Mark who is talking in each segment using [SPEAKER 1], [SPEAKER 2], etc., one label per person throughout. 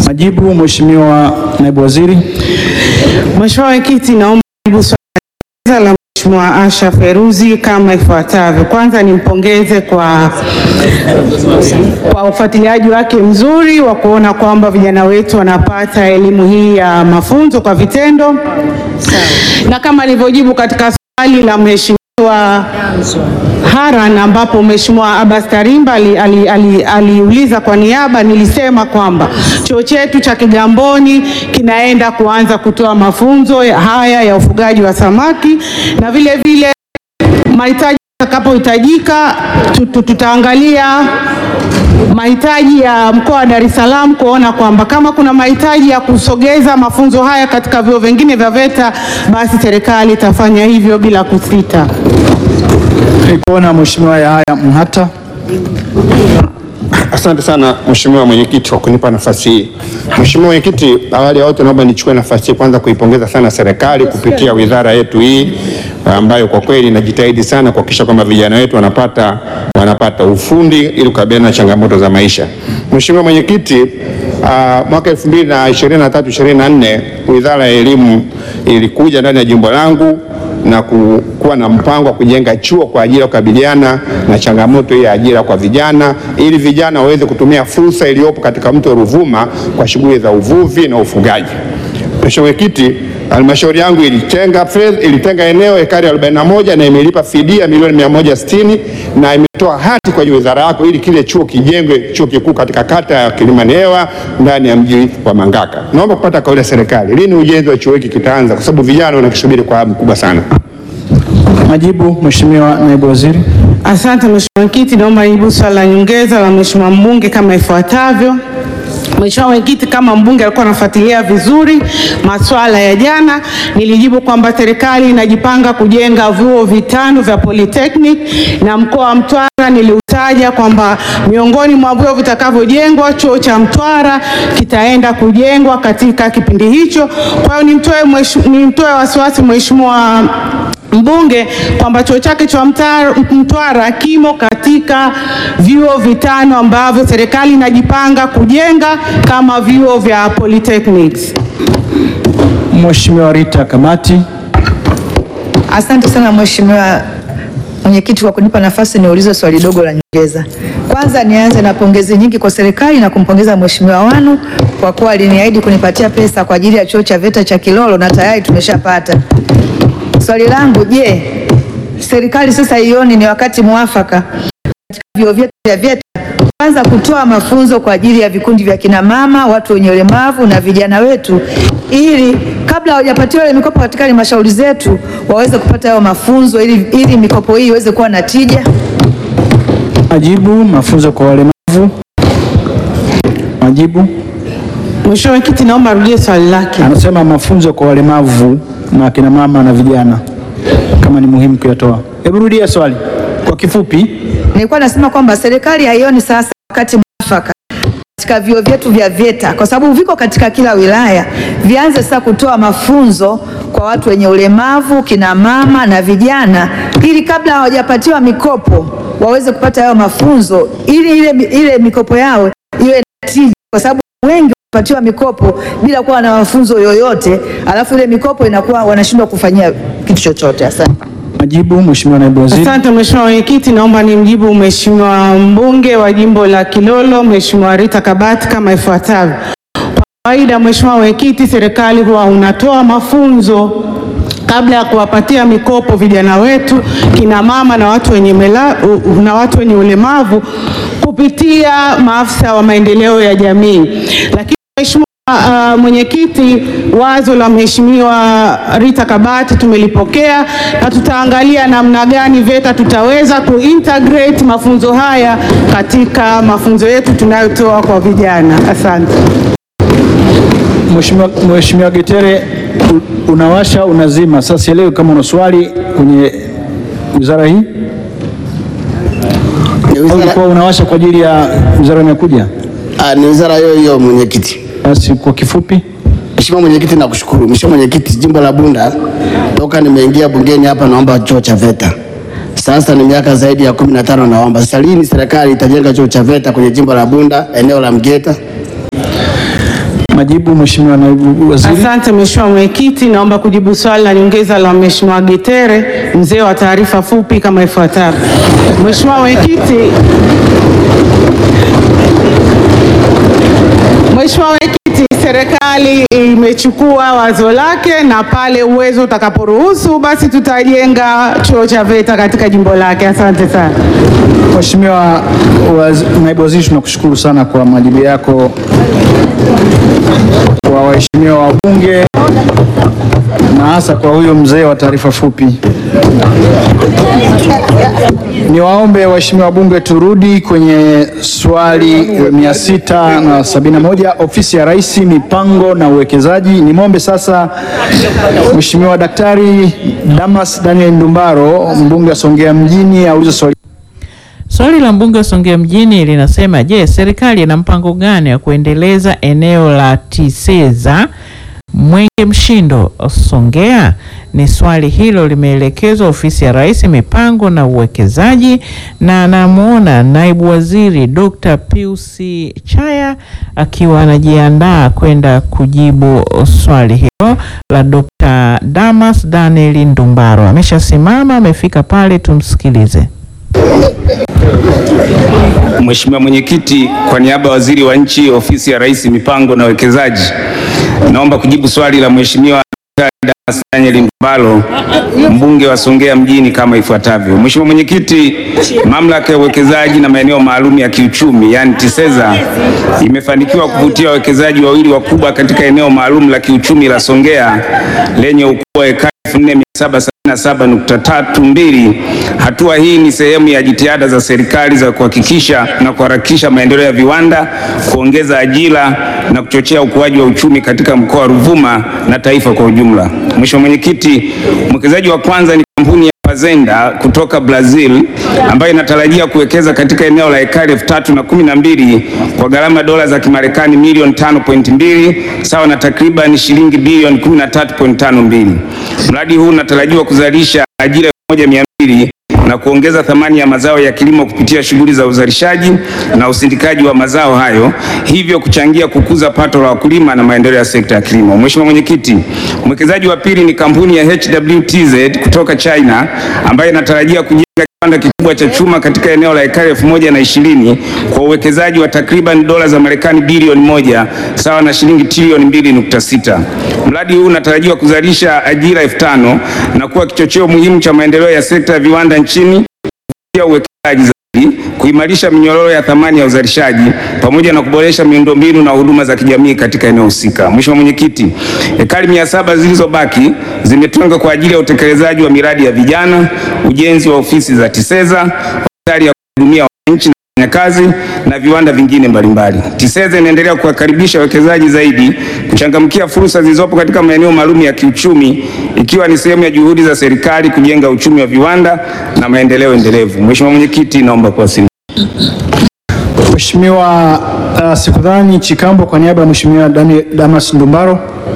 [SPEAKER 1] Majibu, Mheshimiwa Naibu Waziri.
[SPEAKER 2] Mheshimiwa Mwenyekiti, naomba jibu swali la Mheshimiwa Asha Feruzi kama ifuatavyo. Kwanza nimpongeze kwa, kwa ufuatiliaji wake mzuri wa kuona kwamba vijana wetu wanapata elimu hii ya mafunzo kwa vitendo, na kama alivyojibu katika swali la Mheshimiwa Haran ambapo Mheshimiwa Abbas Karimba aliuliza ali, ali, aliuliza kwa niaba, nilisema kwamba chuo chetu cha Kigamboni kinaenda kuanza kutoa mafunzo ya- haya ya ufugaji wa samaki na vile vile mahitaji yatakapohitajika tu- tu- tutaangalia mahitaji ya mkoa wa Dar es Salaam kuona kwamba kama kuna mahitaji ya kusogeza mafunzo haya katika vyuo vingine vya VETA basi serikali itafanya hivyo bila kusita.
[SPEAKER 1] Nikuona Mheshimiwa Yahaya Mhata.
[SPEAKER 3] Asante sana Mheshimiwa Mwenyekiti kwa kunipa nafasi hii. Mheshimiwa Mwenyekiti, awali ya yote naomba nichukue nafasi hii kwanza kuipongeza sana serikali kupitia wizara yetu hii ambayo kwa kweli inajitahidi sana kuhakikisha kwamba vijana wetu wanapata wanapata ufundi ili kukabiliana na changamoto za maisha. Mheshimiwa Mwenyekiti, ah, mwaka 2023 24 Wizara ya Elimu ilikuja ndani ya jimbo langu na ku- kuwa na mpango wa kujenga chuo kwa ajili ya kukabiliana na changamoto hii ya ajira kwa vijana ili vijana waweze kutumia fursa iliyopo katika mto Ruvuma kwa shughuli za uvuvi na ufugaji. Mheshimiwa Mwenyekiti, halmashauri yangu ilitenga fedha, ilitenga eneo ekari 41 na imelipa fidia milioni 160 na imetoa hati kwenye wizara yako ili kile chuo kijengwe, chuo kikuu katika kata ya Kilimanewa ndani ya mji wa Mangaka. Naomba kupata kauli ya serikali, lini ujenzi wa chuo hiki kitaanza, kwa sababu vijana wanakisubiri kwa hamu kubwa sana.
[SPEAKER 1] Majibu, Mheshimiwa Naibu Waziri.
[SPEAKER 2] Asante Mheshimiwa Mwenyekiti, naomba nijibu swali la nyongeza la Mheshimiwa mbunge kama ifuatavyo. Mheshimiwa Mwenyekiti, kama mbunge alikuwa anafuatilia vizuri masuala ya jana, nilijibu kwamba serikali inajipanga kujenga vyuo vitano vya polytechnic na mkoa wa Mtwara niliutaja kwamba miongoni mwa vyuo vitakavyojengwa chuo cha Mtwara kitaenda kujengwa katika kipindi hicho. Kwa hiyo nimtoe mheshimu- nimtoe wasiwasi Mheshimiwa mbunge kwamba chuo chake cha Mtara- Mtwara kimo katika vyuo vitano ambavyo serikali inajipanga kujenga kama vyuo vya polytechnics.
[SPEAKER 1] Mheshimiwa Rita Kamati.
[SPEAKER 4] Asante sana Mheshimiwa Mwenyekiti kwa kunipa nafasi niulize swali dogo la nyongeza. Kwanza nianze na pongezi nyingi kwa serikali na kumpongeza Mheshimiwa Wanu kwa kuwa aliniahidi kunipatia pesa kwa ajili ya chuo cha VETA cha Kilolo na tayari tumeshapata. Swali langu, je, serikali sasa ioni ni wakati mwafaka katika vyuo vyetu vya VETA kwanza kutoa mafunzo kwa ajili ya vikundi vya kina mama, watu wenye ulemavu na vijana wetu, ili kabla hawajapatiwa ile mikopo katika halmashauri zetu waweze kupata hayo mafunzo, ili, ili mikopo hii iweze kuwa na tija.
[SPEAKER 1] Majibu, mafunzo kwa walemavu. Majibu,
[SPEAKER 2] Mheshimiwa Mwenyekiti, naomba arudie swali lake.
[SPEAKER 1] anasema mafunzo kwa walemavu na kina mama na vijana kama ni muhimu kuyatoa. Hebu rudia swali kwa kifupi.
[SPEAKER 4] Nilikuwa nasema kwamba serikali haioni sasa wakati mwafaka katika vyuo vyetu vya VETA kwa sababu viko katika kila wilaya, vianze sasa kutoa mafunzo kwa watu wenye ulemavu, kina mama na vijana, ili kabla hawajapatiwa mikopo waweze kupata hayo mafunzo, ili ile, ile mikopo yao iwe na tija, kwa sababu wengi wanapatiwa mikopo bila kuwa na mafunzo yoyote, alafu ile mikopo inakuwa wanashindwa kufanyia kitu chochote. Asante.
[SPEAKER 1] Majibu, Mheshimiwa Naibu Waziri.
[SPEAKER 2] Asante Mheshimiwa Mwenyekiti, naomba nimjibu Mheshimiwa mbunge wa jimbo la Kilolo Mheshimiwa Rita Kabati kama ifuatavyo. Kwa kawaida Mheshimiwa Mwenyekiti, serikali huwa unatoa mafunzo kabla ya kuwapatia mikopo vijana wetu, kina mama na watu wenye, mela, u- na watu wenye ulemavu kupitia maafisa wa maendeleo ya jamii. Lakini Mheshimiwa uh, mwenyekiti, wazo la Mheshimiwa Rita Kabati tumelipokea na tutaangalia namna gani VETA tutaweza kuintegrate mafunzo haya katika mafunzo yetu tunayotoa kwa vijana. Asante.
[SPEAKER 1] Mheshimiwa Mheshimiwa Getere, u- unawasha unazima. Sasa sielewi kama una swali kwenye wizara hii au ulikuwa unawasha kwa ajili ya wizara inayokuja?
[SPEAKER 5] Ah, ni wizara hiyo hiyo mwenyekiti.
[SPEAKER 1] Basi kwa kifupi.
[SPEAKER 5] Mheshimiwa mwenyekiti, nakushukuru. Mheshimiwa mwenyekiti, jimbo la Bunda toka nimeingia bungeni hapa naomba chuo cha VETA. Sasa ni miaka zaidi ya kumi na tano naomba. Sasa lini serikali itajenga chuo cha VETA kwenye jimbo la Bunda eneo la Mgeta?
[SPEAKER 1] Majibu, Mheshimiwa Naibu Waziri.
[SPEAKER 2] Asante Mheshimiwa Mwenyekiti, naomba kujibu swali la nyongeza la Mheshimiwa Getere, mzee wa taarifa fupi kama ifuatavyo. Mheshimiwa Mwenyekiti, Mheshimiwa Mwenyekiti, serikali imechukua wazo lake na pale uwezo utakaporuhusu basi tutajenga chuo cha VETA katika jimbo lake. Asante sana.
[SPEAKER 1] Mheshimiwa waz- Naibu Waziri, tunakushukuru sana kwa majibu yako kwa waheshimiwa wabunge na hasa kwa huyo mzee wa taarifa fupi. Niwaombe waheshimiwa wabunge turudi kwenye swali 671 ofisi ya Rais mipango na uwekezaji. Nimwombe sasa Mheshimiwa Daktari Damas Daniel Ndumbaro mbunge wa Songea mjini aulize swali
[SPEAKER 6] Swali la mbunge wa Songea mjini linasema, je, serikali ina mpango gani wa kuendeleza eneo la Tiseza Mwenge Mshindo Songea? Ni swali hilo limeelekezwa ofisi ya Rais mipango na uwekezaji, na anamwona naibu waziri Dr. Pius Chaya akiwa anajiandaa kwenda kujibu swali hilo la Dr. Damas Daniel Ndumbaro. Ameshasimama, amefika pale, tumsikilize.
[SPEAKER 7] Mheshimiwa Mwenyekiti, kwa niaba ya Waziri wa Nchi, Ofisi ya Rais, Mipango na Uwekezaji, naomba kujibu swali la Mheshimiwa Daktari Damas Daniel Ndumbaro, mbunge wa Songea mjini kama ifuatavyo. Mheshimiwa Mwenyekiti, Mamlaka ya Uwekezaji na Maeneo Maalum ya Kiuchumi, yani TISEZA, imefanikiwa kuvutia wawekezaji wawili wakubwa katika eneo maalum la kiuchumi la Songea lenye ukubwa wa ekari 4777.32. Hatua hii ni sehemu ya jitihada za serikali za kuhakikisha na kuharakisha maendeleo ya viwanda, kuongeza ajira na kuchochea ukuaji wa uchumi katika mkoa wa Ruvuma na taifa kwa ujumla. Mheshimiwa Mwenyekiti, mwekezaji wa kwanza ni kampuni ya Fazenda kutoka Brazil ambayo inatarajia kuwekeza katika eneo la ekari elfu tatu na kumi na mbili kwa gharama dola za Kimarekani milioni 5.2 sawa na takriban shilingi bilioni 13.52. Mradi huu unatarajiwa kuzalisha ajira 1200 na kuongeza thamani ya mazao ya kilimo kupitia shughuli za uzalishaji na usindikaji wa mazao hayo, hivyo kuchangia kukuza pato la wakulima na maendeleo ya sekta ya kilimo. Mheshimiwa Mwenyekiti, mwekezaji wa pili ni kampuni ya HWTZ kutoka China ambayo inatarajia kujenga kiwanda kikubwa cha chuma katika eneo la ekari elfu moja na ishirini kwa uwekezaji wa takriban dola za Marekani bilioni moja sawa na shilingi trilioni mbili nukta sita. Mradi huu unatarajiwa kuzalisha ajira elfu tano na kuwa kichocheo muhimu cha maendeleo ya sekta ya viwanda nchini kupitia uwekezaji zaidi, kuimarisha minyororo ya thamani ya uzalishaji pamoja na kuboresha miundombinu na huduma za kijamii katika eneo husika. Mheshimiwa Mwenyekiti, ekari mia saba zilizobaki zimetengwa kwa ajili ya utekelezaji wa miradi ya vijana, ujenzi wa ofisi za TISEZA, hospitali ya kuhudumia wananchi na wafanyakazi na viwanda vingine mbalimbali. TISEZA inaendelea kuwakaribisha wawekezaji zaidi kuchangamkia fursa zilizopo katika maeneo maalum ya kiuchumi ikiwa ni sehemu ya juhudi za serikali kujenga uchumi wa viwanda na maendeleo endelevu. Mheshimiwa Mwenyekiti, naomba kuwasilisha.
[SPEAKER 1] Mheshimiwa uh, Sikudhani Chikambo kwa niaba ya Mheshimiwa Dani- Damas Ndumbaro.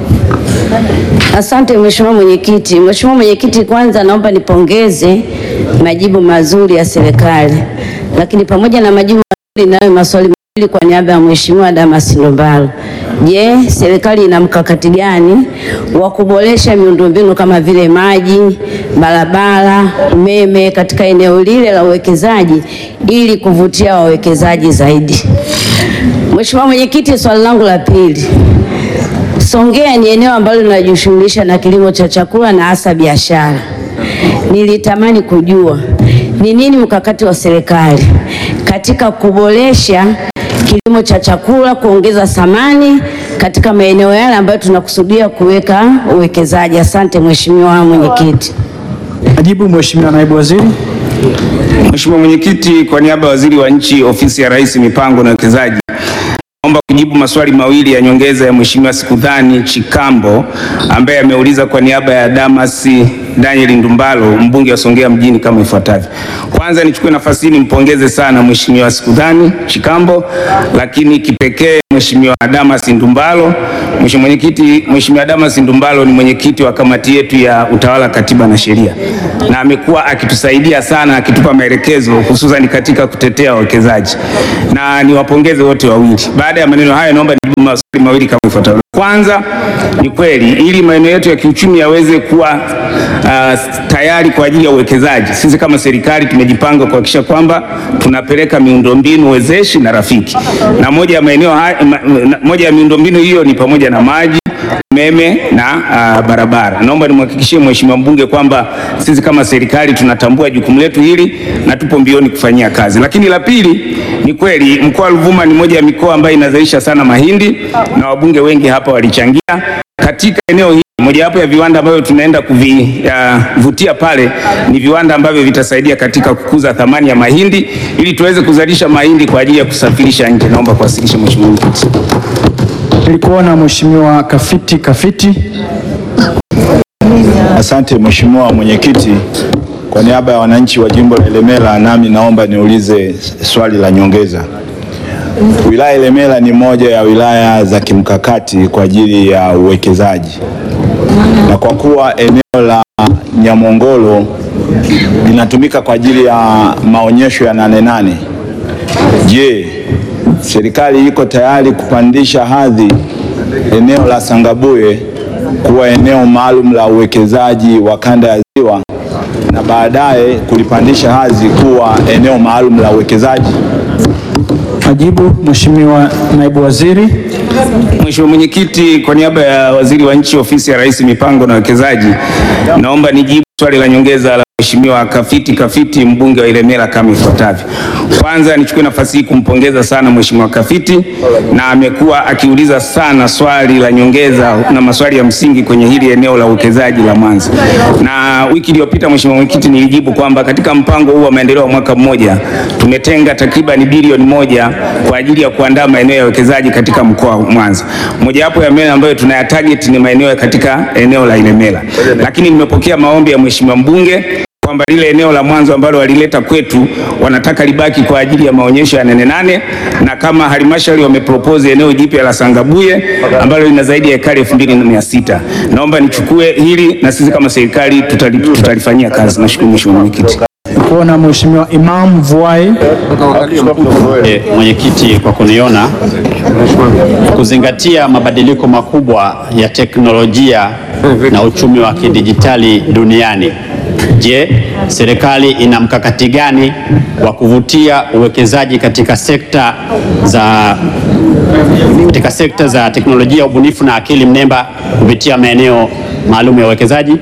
[SPEAKER 8] Asante Mheshimiwa Mwenyekiti. Mheshimiwa Mwenyekiti, kwanza naomba nipongeze majibu mazuri ya serikali, lakini pamoja na majibu mazuri nayo maswali mawili kwa niaba ya Mheshimiwa Damas Ndumbaro. Je, serikali ina mkakati gani wa kuboresha miundombinu kama vile maji, barabara, umeme katika eneo lile la uwekezaji ili kuvutia wawekezaji zaidi? Mheshimiwa Mwenyekiti, swali langu la pili Songea ni eneo ambalo linajishughulisha na kilimo cha chakula na hasa biashara. Nilitamani kujua ni nini mkakati wa serikali katika kuboresha kilimo cha chakula, kuongeza thamani katika maeneo yale ambayo tunakusudia kuweka uwekezaji. Asante Mheshimiwa Mwenyekiti.
[SPEAKER 1] Majibu Mheshimiwa Naibu Waziri.
[SPEAKER 7] Mheshimiwa Mwenyekiti, kwa niaba ya Waziri wa Nchi, Ofisi ya Rais, Mipango na Uwekezaji, naomba kujibu maswali mawili ya nyongeza ya Mheshimiwa Sikudhani Chikambo ambaye ameuliza kwa niaba ya Damas Daniel Ndumbaro, mbunge wa Songea mjini kama ifuatavyo. Kwanza nichukue nafasi hii nimpongeze sana Mheshimiwa Sikudhani Chikambo, lakini kipekee Mheshimiwa Damas Ndumbalo. Mheshimiwa Mwenyekiti, Mheshimiwa Damas Ndumbalo ni mwenyekiti wa kamati yetu ya utawala, katiba na sheria, na amekuwa akitusaidia sana, akitupa maelekezo hususan katika kutetea wawekezaji, na niwapongeze wote wawili. Baada ya maneno hayo, naomba nijibu maswali mawili kama ifuatavyo. Kwanza, ni kweli ili maeneo yetu ya kiuchumi yaweze kuwa uh, tayari kwa ajili ya uwekezaji, sisi kama serikali tumejipanga kuhakikisha kwamba tunapeleka miundombinu wezeshi na rafiki, na moja ya maeneo haya, ma, na- moja ya miundombinu hiyo ni pamoja na maji umeme na uh, barabara. Naomba nimhakikishie Mheshimiwa mbunge kwamba sisi kama serikali tunatambua jukumu letu hili na tupo mbioni kufanyia kazi. Lakini la pili, ni kweli mkoa wa Ruvuma ni moja ya mikoa ambayo inazalisha sana mahindi na wabunge wengi hapa walichangia katika eneo hili. Mojawapo ya viwanda ambavyo tunaenda kuvivutia pale ni viwanda ambavyo vitasaidia katika kukuza thamani ya mahindi ili tuweze kuzalisha mahindi kwa ajili ya kusafirisha nje. Naomba kuwasilisha Mheshimiwa Mwenyekiti.
[SPEAKER 1] Nilikuwa na Mheshimiwa Kafiti Kafiti.
[SPEAKER 9] Asante Mheshimiwa Mwenyekiti, kwa niaba ya wananchi wa jimbo la Ilemela, nami naomba niulize swali la nyongeza. Wilaya ya Ilemela ni moja ya wilaya za kimkakati kwa ajili ya uwekezaji, na kwa kuwa eneo la Nyamongolo linatumika kwa ajili ya maonyesho ya Nane Nane, je, serikali iko tayari kupandisha hadhi eneo la Sangabuye kuwa eneo maalum la uwekezaji wa kanda ya Ziwa na baadaye kulipandisha hadhi kuwa eneo maalum la uwekezaji?
[SPEAKER 1] Majibu, Mheshimiwa Naibu Waziri.
[SPEAKER 7] Mheshimiwa Mwenyekiti, kwa niaba ya Waziri wa Nchi, Ofisi ya Rais, Mipango na Uwekezaji, naomba nijibu swali la nyongeza la Mheshimiwa Kafiti Kafiti, mbunge wa Ilemela kama ifuatavyo. Kwanza nichukue nafasi hii kumpongeza sana Mheshimiwa Kafiti, na amekuwa akiuliza sana swali la nyongeza na maswali ya msingi kwenye hili eneo la uwekezaji la Mwanza. Na wiki iliyopita, Mheshimiwa Mwenyekiti, nilijibu kwamba katika mpango huu wa maendeleo wa mwaka mmoja tumetenga takriban bilioni moja kwa ajili ya kuandaa maeneo ya uwekezaji katika mkoa wa Mwanza. Mojawapo ya maeneo ambayo tunaya target ni maeneo ya katika eneo la Ilemela, lakini nimepokea maombi ya Mheshimiwa mbunge kwamba lile eneo la mwanzo ambalo walileta kwetu wanataka libaki kwa ajili ya maonyesho ya Nane Nane, na kama halmashauri wamepropose eneo jipya la Sangabuye ambalo lina zaidi ya ekari elfu mbili na mia sita. Naomba nichukue hili na sisi kama serikali tutali, tutalifanyia kazi. Nashukuru Mheshimiwa Mwenyekiti.
[SPEAKER 1] Nilikuwa na Mheshimiwa Imam Vuai.
[SPEAKER 10] Eh, Mwenyekiti kwa kuniona kuzingatia mabadiliko makubwa ya teknolojia na uchumi wa kidijitali duniani. Je, serikali ina mkakati gani wa kuvutia uwekezaji katika sekta za katika sekta za teknolojia, ubunifu na akili mnemba kupitia maeneo maalum ya uwekezaji?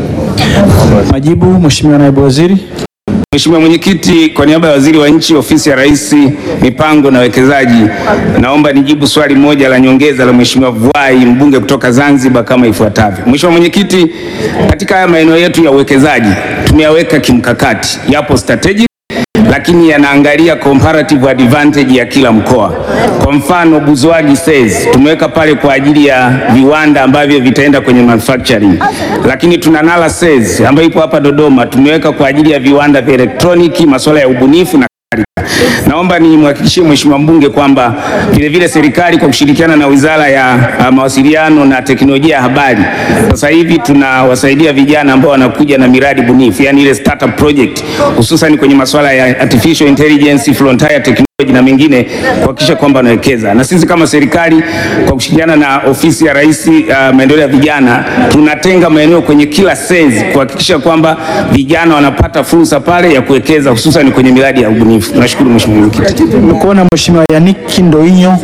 [SPEAKER 1] Majibu, Mheshimiwa Naibu Waziri.
[SPEAKER 7] Mheshimiwa Mwenyekiti, kwa niaba ya Waziri wa Nchi, Ofisi ya Rais, Mipango na Uwekezaji, naomba nijibu swali moja la nyongeza la Mheshimiwa Vuai, mbunge kutoka Zanzibar kama ifuatavyo. Mheshimiwa Mwenyekiti, katika haya maeneo yetu ya uwekezaji tumeyaweka kimkakati, yapo strategic lakini yanaangalia comparative advantage ya kila mkoa. Kwa mfano Buzwagi says tumeweka pale kwa ajili ya viwanda ambavyo vitaenda kwenye manufacturing, lakini tuna Nala says ambayo ipo hapa Dodoma, tumeweka kwa ajili ya viwanda vya elektroniki, masuala ya ubunifu na Naomba nimhakikishie Mheshimiwa mbunge kwamba vilevile serikali kwa kushirikiana na Wizara ya uh, Mawasiliano na Teknolojia ya Habari sasa hivi tunawasaidia vijana ambao wanakuja na miradi bunifu, yani ile startup project, hususan kwenye masuala ya artificial intelligence, frontier technology na mengine kuhakikisha kwamba wanawekeza. Na sisi kama serikali kwa kushirikiana na Ofisi ya Rais uh, maendeleo ya vijana tunatenga maeneo kwenye kila sezi kuhakikisha kwamba vijana wanapata fursa pale ya kuwekeza hususan kwenye miradi ya ubunifu. Nashukuru Mheshimiwa Mwenyekiti.
[SPEAKER 1] Nilikuwa na Mheshimiwa Yannick Ndoinyo.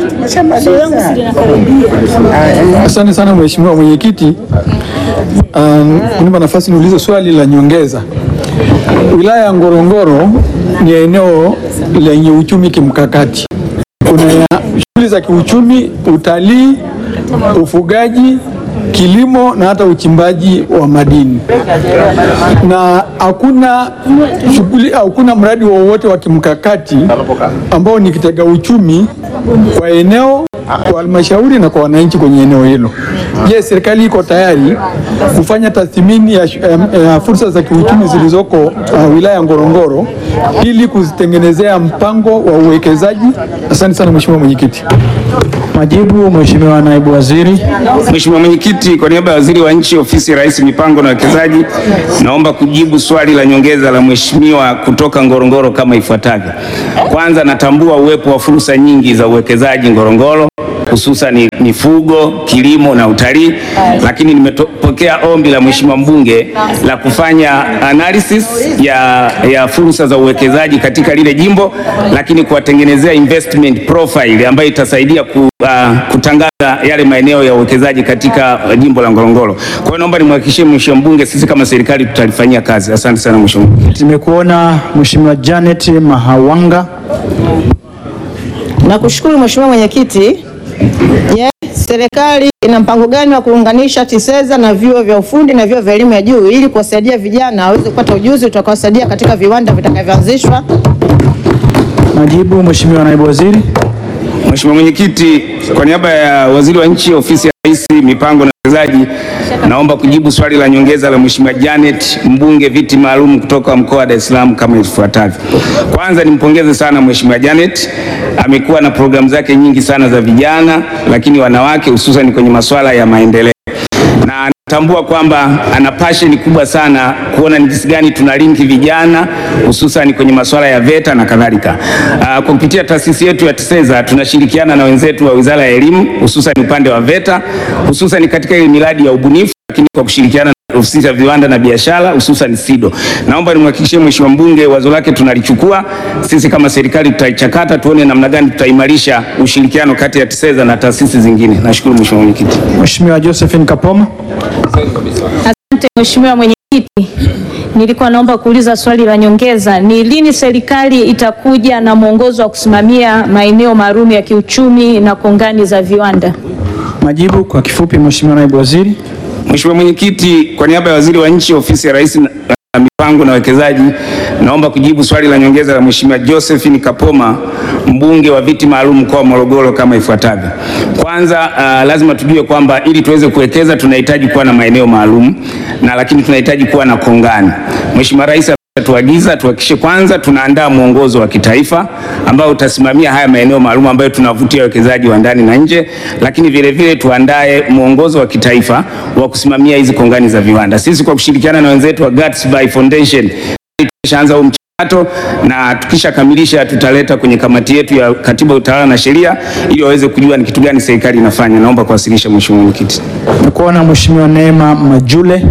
[SPEAKER 11] Asante sana Mheshimiwa Mwenyekiti, um, kunipa nafasi niulize swali la nyongeza. Wilaya ya Ngorongoro ni eneo lenye uchumi kimkakati. Kuna ya shughuli za kiuchumi, utalii, ufugaji, kilimo na hata uchimbaji wa madini, na hakuna shughuli, hakuna mradi wowote wa kimkakati ambao ni kitega uchumi kwa eneo, kwa halmashauri na kwa wananchi kwenye eneo hilo. Je, serikali iko tayari kufanya tathmini ya, ya, ya fursa za kiuchumi zilizoko uh, wilaya ya Ngorongoro ili kuzitengenezea mpango wa uwekezaji? Asante sana Mheshimiwa Mwenyekiti.
[SPEAKER 1] Majibu, Mheshimiwa Naibu Waziri.
[SPEAKER 7] Mheshimiwa Mwenyekiti, kwa niaba ya Waziri wa Nchi, Ofisi ya Rais, Mipango na Uwekezaji, naomba kujibu swali la nyongeza la Mheshimiwa kutoka Ngorongoro kama ifuatavyo. Kwanza, natambua uwepo wa fursa nyingi za uwekezaji Ngorongoro hususan mifugo, kilimo na utalii, lakini nimepokea ombi la Mheshimiwa mbunge la kufanya analysis ya, ya fursa za uwekezaji katika lile jimbo, lakini kuwatengenezea investment profile ambayo itasaidia ku, uh, kutangaza yale maeneo ya uwekezaji katika uh, jimbo la Ngorongoro. Kwa hiyo naomba nimhakikishie Mheshimiwa mbunge, sisi kama serikali tutalifanyia kazi. Asante sana Mheshimiwa.
[SPEAKER 1] Nimekuona Mheshimiwa Janet Mahawanga.
[SPEAKER 12] Nakushukuru Mheshimiwa Mwenyekiti. Je, serikali ina mpango gani wa kuunganisha TISEZA na vyuo vya ufundi na vyuo vya elimu ya juu ili kuwasaidia vijana waweze kupata ujuzi utakaowasaidia katika viwanda vitakavyoanzishwa?
[SPEAKER 1] Majibu, Mheshimiwa Naibu Waziri.
[SPEAKER 7] Mheshimiwa Mwenyekiti, kwa niaba ya Waziri wa Nchi, Ofisi ya Rais, Mipango na Uwekezaji, naomba kujibu swali la nyongeza la Mheshimiwa Janet, mbunge viti maalum kutoka mkoa wa Dar es Salaam kama ifuatavyo. Kwanza nimpongeze sana Mheshimiwa Janet, amekuwa na programu zake nyingi sana za vijana, lakini wanawake, hususan kwenye masuala ya maendeleo na natambua kwamba ana passion kubwa sana kuona ni jinsi gani tuna linki vijana hususan kwenye masuala ya VETA na kadhalika. Uh, kwa kupitia taasisi yetu ya TISEZA tunashirikiana na wenzetu wa Wizara ya Elimu hususan upande wa VETA hususan katika ile miradi ya ubunifu, lakini kwa kushirikiana na ofisi ya viwanda na biashara hususan SIDO. Naomba nimhakikishie Mheshimiwa mbunge wazo lake tunalichukua sisi kama serikali, tutaichakata tuone namna gani tutaimarisha ushirikiano kati ya TISEZA na taasisi zingine. Nashukuru Mheshimiwa Mwenyekiti.
[SPEAKER 1] Mheshimiwa Josephine Kapoma.
[SPEAKER 13] Asante Mheshimiwa Mwenyekiti. Nilikuwa naomba kuuliza swali la nyongeza. Ni lini serikali itakuja na mwongozo wa kusimamia maeneo maalum ya kiuchumi na kongani za viwanda?
[SPEAKER 1] Majibu kwa kifupi, Mheshimiwa Naibu Waziri.
[SPEAKER 7] Mheshimiwa Mwenyekiti, kwa niaba ya Waziri wa Nchi, Ofisi ya Rais na na Mipango na Uwekezaji, naomba kujibu swali la nyongeza la Mheshimiwa Josephine Kapoma, mbunge wa viti maalum mkoa wa Morogoro kama ifuatavyo. Kwanza, uh, lazima tujue kwamba ili tuweze kuwekeza tunahitaji kuwa na maeneo maalum na lakini tunahitaji kuwa na kongani. Mheshimiwa Rais tuagiza tuhakikishe kwanza tunaandaa mwongozo wa kitaifa ambao utasimamia haya maeneo maalum ambayo tunavutia wawekezaji wa ndani na nje, lakini vile vile tuandae mwongozo wa kitaifa wa kusimamia hizi kongani za viwanda. Sisi kwa kushirikiana na wenzetu wa Guts by Foundation tumeshaanza huu mchakato na tukishakamilisha tutaleta kwenye kamati yetu ya Katiba, Utawala na Sheria ili waweze kujua ni kitu gani serikali inafanya. Naomba kuwasilisha Mheshimiwa Mwenyekiti.
[SPEAKER 1] Nikuona Mheshimiwa Neema Majule.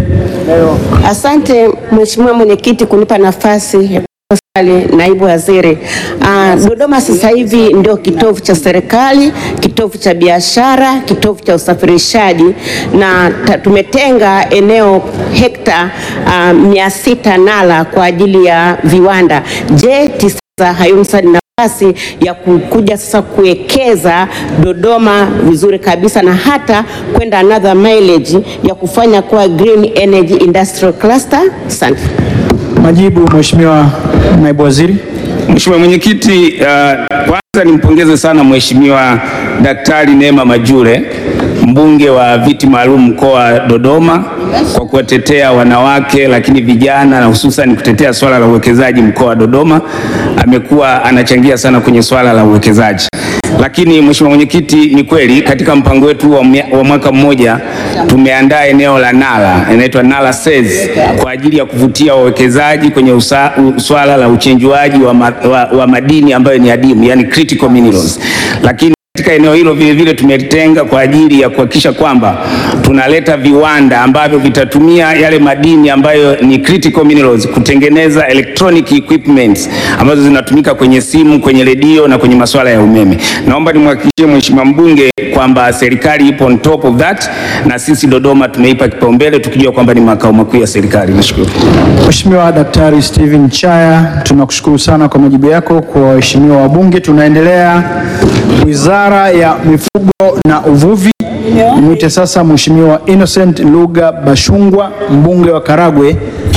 [SPEAKER 14] Asante Mheshimiwa Mwenyekiti kunipa nafasi ya kuuliza swali naibu waziri. Ah, Dodoma sasa hivi ndio kitovu cha serikali, kitovu cha biashara, kitovu cha usafirishaji na ta- tumetenga eneo hekta ah, mia sita Nala kwa ajili ya viwanda. Je, TISEZA hayumsa nafasi ya kukuja sasa kuwekeza Dodoma vizuri kabisa na hata kwenda another mileage ya kufanya kuwa green energy industrial cluster? Asante.
[SPEAKER 1] Majibu, Mheshimiwa Naibu Waziri.
[SPEAKER 7] Mheshimiwa Mwenyekiti, uh, kwanza nimpongeze sana Mheshimiwa Daktari Neema Majure mbunge wa viti maalum mkoa wa Dodoma kwa kuwatetea wanawake lakini vijana na hususan kutetea swala la uwekezaji mkoa wa Dodoma. Amekuwa anachangia sana kwenye swala la uwekezaji. Lakini Mheshimiwa Mwenyekiti, ni kweli katika mpango wetu wa, mia- wa mwaka mmoja tumeandaa eneo la Nala inaitwa Nala SEZ kwa ajili ya kuvutia wawekezaji kwenye usa, u, swala la uchenjuaji wa, ma, wa, wa madini ambayo ni adimu, yani critical minerals. Lakini katika eneo hilo vile vile tumelitenga kwa ajili ya kuhakikisha kwamba tunaleta viwanda ambavyo vitatumia yale madini ambayo ni critical minerals kutengeneza electronic equipments ambazo zinatumika kwenye simu, kwenye redio na kwenye masuala ya umeme. Naomba nimhakikishie Mheshimiwa mbunge kwamba serikali ipo on top of that na sisi Dodoma tumeipa kipaumbele tukijua kwamba ni makao makuu ya serikali. Nashukuru.
[SPEAKER 1] Mheshimiwa Daktari Steven Chaya, tunakushukuru sana kwa majibu yako kwa waheshimiwa wabunge. Tunaendelea Wizara ya Mifugo na Uvuvi. Mwite sasa Mheshimiwa Innocent Lugha Bashungwa, mbunge wa Karagwe.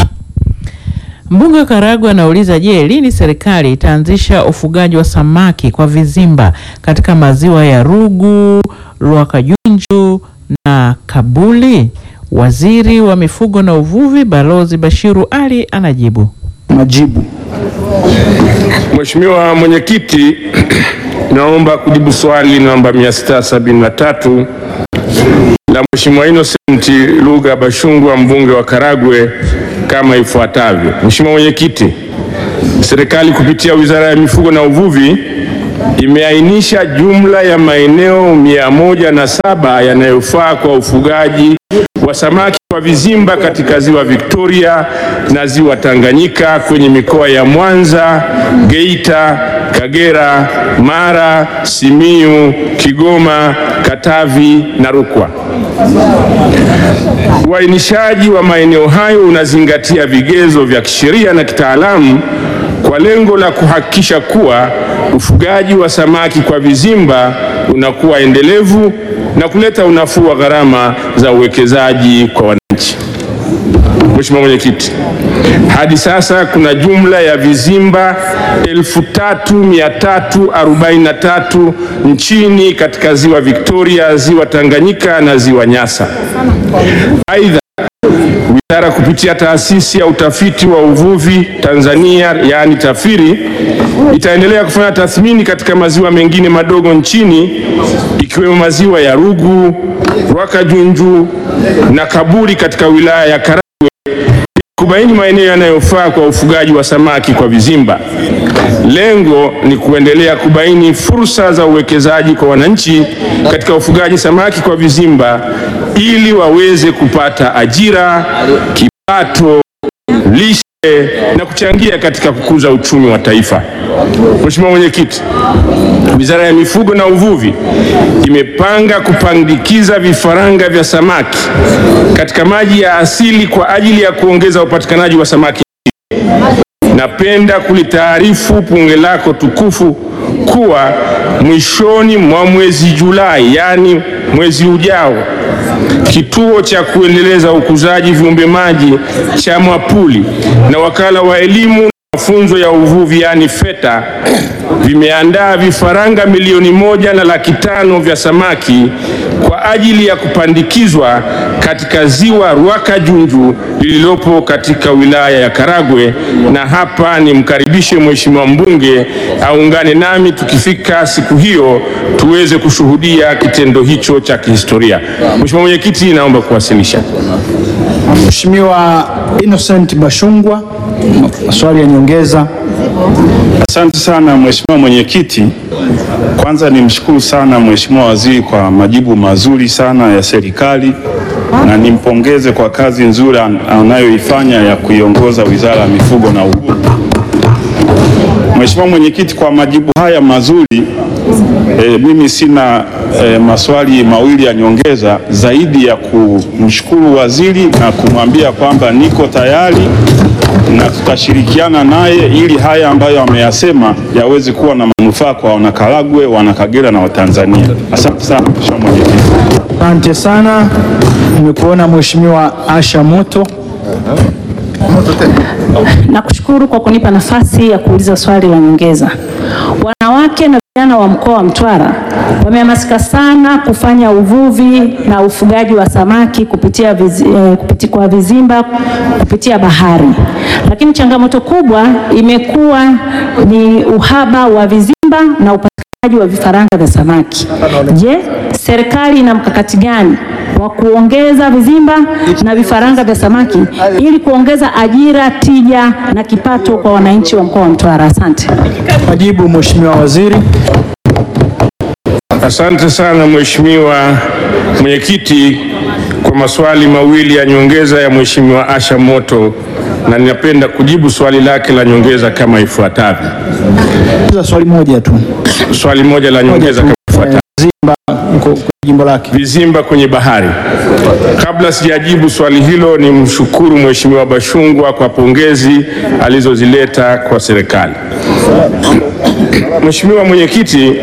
[SPEAKER 6] Mbunge wa Karagwe anauliza, je, lini serikali itaanzisha ufugaji wa samaki kwa vizimba katika maziwa ya Rugu, Lwakajunju na kabuli? Waziri wa mifugo na uvuvi Balozi Bashiru Ali anajibu.
[SPEAKER 1] Majibu.
[SPEAKER 15] Mheshimiwa Mwenyekiti, naomba kujibu swali namba 673 la Mheshimiwa Innocent Lugha Bashungwa mbunge wa Karagwe kama ifuatavyo. Mheshimiwa Mwenyekiti, serikali kupitia Wizara ya Mifugo na Uvuvi imeainisha jumla ya maeneo mia moja na saba yanayofaa kwa ufugaji wa samaki kwa vizimba katika ziwa Victoria na ziwa Tanganyika kwenye mikoa ya Mwanza, Geita, Kagera, Mara, Simiyu, Kigoma, Katavi na Rukwa. Uainishaji wa maeneo hayo unazingatia vigezo vya kisheria na kitaalamu kwa lengo la kuhakikisha kuwa ufugaji wa samaki kwa vizimba unakuwa endelevu na kuleta unafuu wa gharama za uwekezaji kwa wananchi. Mheshimiwa Mwenyekiti, hadi sasa kuna jumla ya vizimba 3343 nchini katika ziwa Victoria, ziwa Tanganyika na ziwa Nyasa. Aidha, Wizara kupitia taasisi ya utafiti wa uvuvi Tanzania yaani TAFIRI itaendelea kufanya tathmini katika maziwa mengine madogo nchini ikiwemo maziwa ya Rugu, Rwakajunju na Kaburi katika wilaya ya Karagwe kubaini maeneo yanayofaa kwa ufugaji wa samaki kwa vizimba. Lengo ni kuendelea kubaini fursa za uwekezaji kwa wananchi katika ufugaji samaki kwa vizimba ili waweze kupata ajira, kipato, lishe na kuchangia katika kukuza uchumi wa taifa. Mheshimiwa Mwenyekiti, Wizara ya Mifugo na Uvuvi imepanga kupandikiza vifaranga vya samaki katika maji ya asili kwa ajili ya kuongeza upatikanaji wa samaki. Napenda kulitaarifu bunge lako tukufu kuwa mwishoni mwa mwezi Julai, yaani mwezi ujao, kituo cha kuendeleza ukuzaji viumbe maji cha Mwapuli na wakala wa elimu na mafunzo ya uvuvi yaani FETA vimeandaa vifaranga milioni moja na laki tano vya samaki kwa ajili ya kupandikizwa katika ziwa Rwakajunju lililopo katika wilaya ya Karagwe, na hapa nimkaribishe mheshimiwa mbunge aungane nami tukifika siku hiyo tuweze kushuhudia kitendo hicho cha kihistoria. Mheshimiwa Mwenyekiti, naomba kuwasilisha.
[SPEAKER 1] Mheshimiwa Innocent Bashungwa, maswali ya nyongeza.
[SPEAKER 16] Asante sana Mheshimiwa Mwenyekiti. Kwanza nimshukuru sana Mheshimiwa Waziri kwa majibu mazuri sana ya serikali na nimpongeze kwa kazi nzuri an- anayoifanya ya kuiongoza Wizara ya Mifugo na Uvuvi. Mheshimiwa Mwenyekiti, kwa majibu haya mazuri e, mimi sina e, maswali mawili ya nyongeza zaidi ya kumshukuru waziri na kumwambia kwamba niko tayari na tutashirikiana naye ili haya ambayo ameyasema yaweze kuwa na manufaa kwa wanakaragwe, wanakagera na Watanzania. Asante sana Mheshimiwa Mwenyekiti.
[SPEAKER 1] Asante sana. Nimekuona Mheshimiwa Asha Moto.
[SPEAKER 13] Nakushukuru kwa kunipa nafasi ya kuuliza swali la nyongeza. Wanawake na vijana wa mkoa wa Mtwara wamehamasika sana kufanya uvuvi na ufugaji wa samaki kupitia, vizi, eh, kupiti, kwa vizimba kupitia bahari, lakini changamoto kubwa imekuwa ni uhaba wa vizimba na upatikanaji wa vifaranga vya samaki. Je, serikali ina mkakati gani wa kuongeza vizimba na vifaranga vya samaki ili kuongeza ajira, tija na kipato kwa wananchi wa mkoa wa Mtwara? Asante.
[SPEAKER 1] Majibu Mheshimiwa Waziri.
[SPEAKER 15] Asante sana Mheshimiwa Mwenyekiti kwa maswali mawili ya nyongeza ya Mheshimiwa Asha Moto na ninapenda kujibu swali lake la nyongeza kama ifuatavyo.
[SPEAKER 1] Swali moja tu.
[SPEAKER 15] Swali moja la nyongeza kama ifuatavyo.
[SPEAKER 1] Vizimba kwa jimbo lake.
[SPEAKER 15] Vizimba kwenye bahari. Kabla sijajibu swali hilo, ni mshukuru Mheshimiwa Bashungwa kwa pongezi alizozileta kwa serikali. Mheshimiwa Mwenyekiti,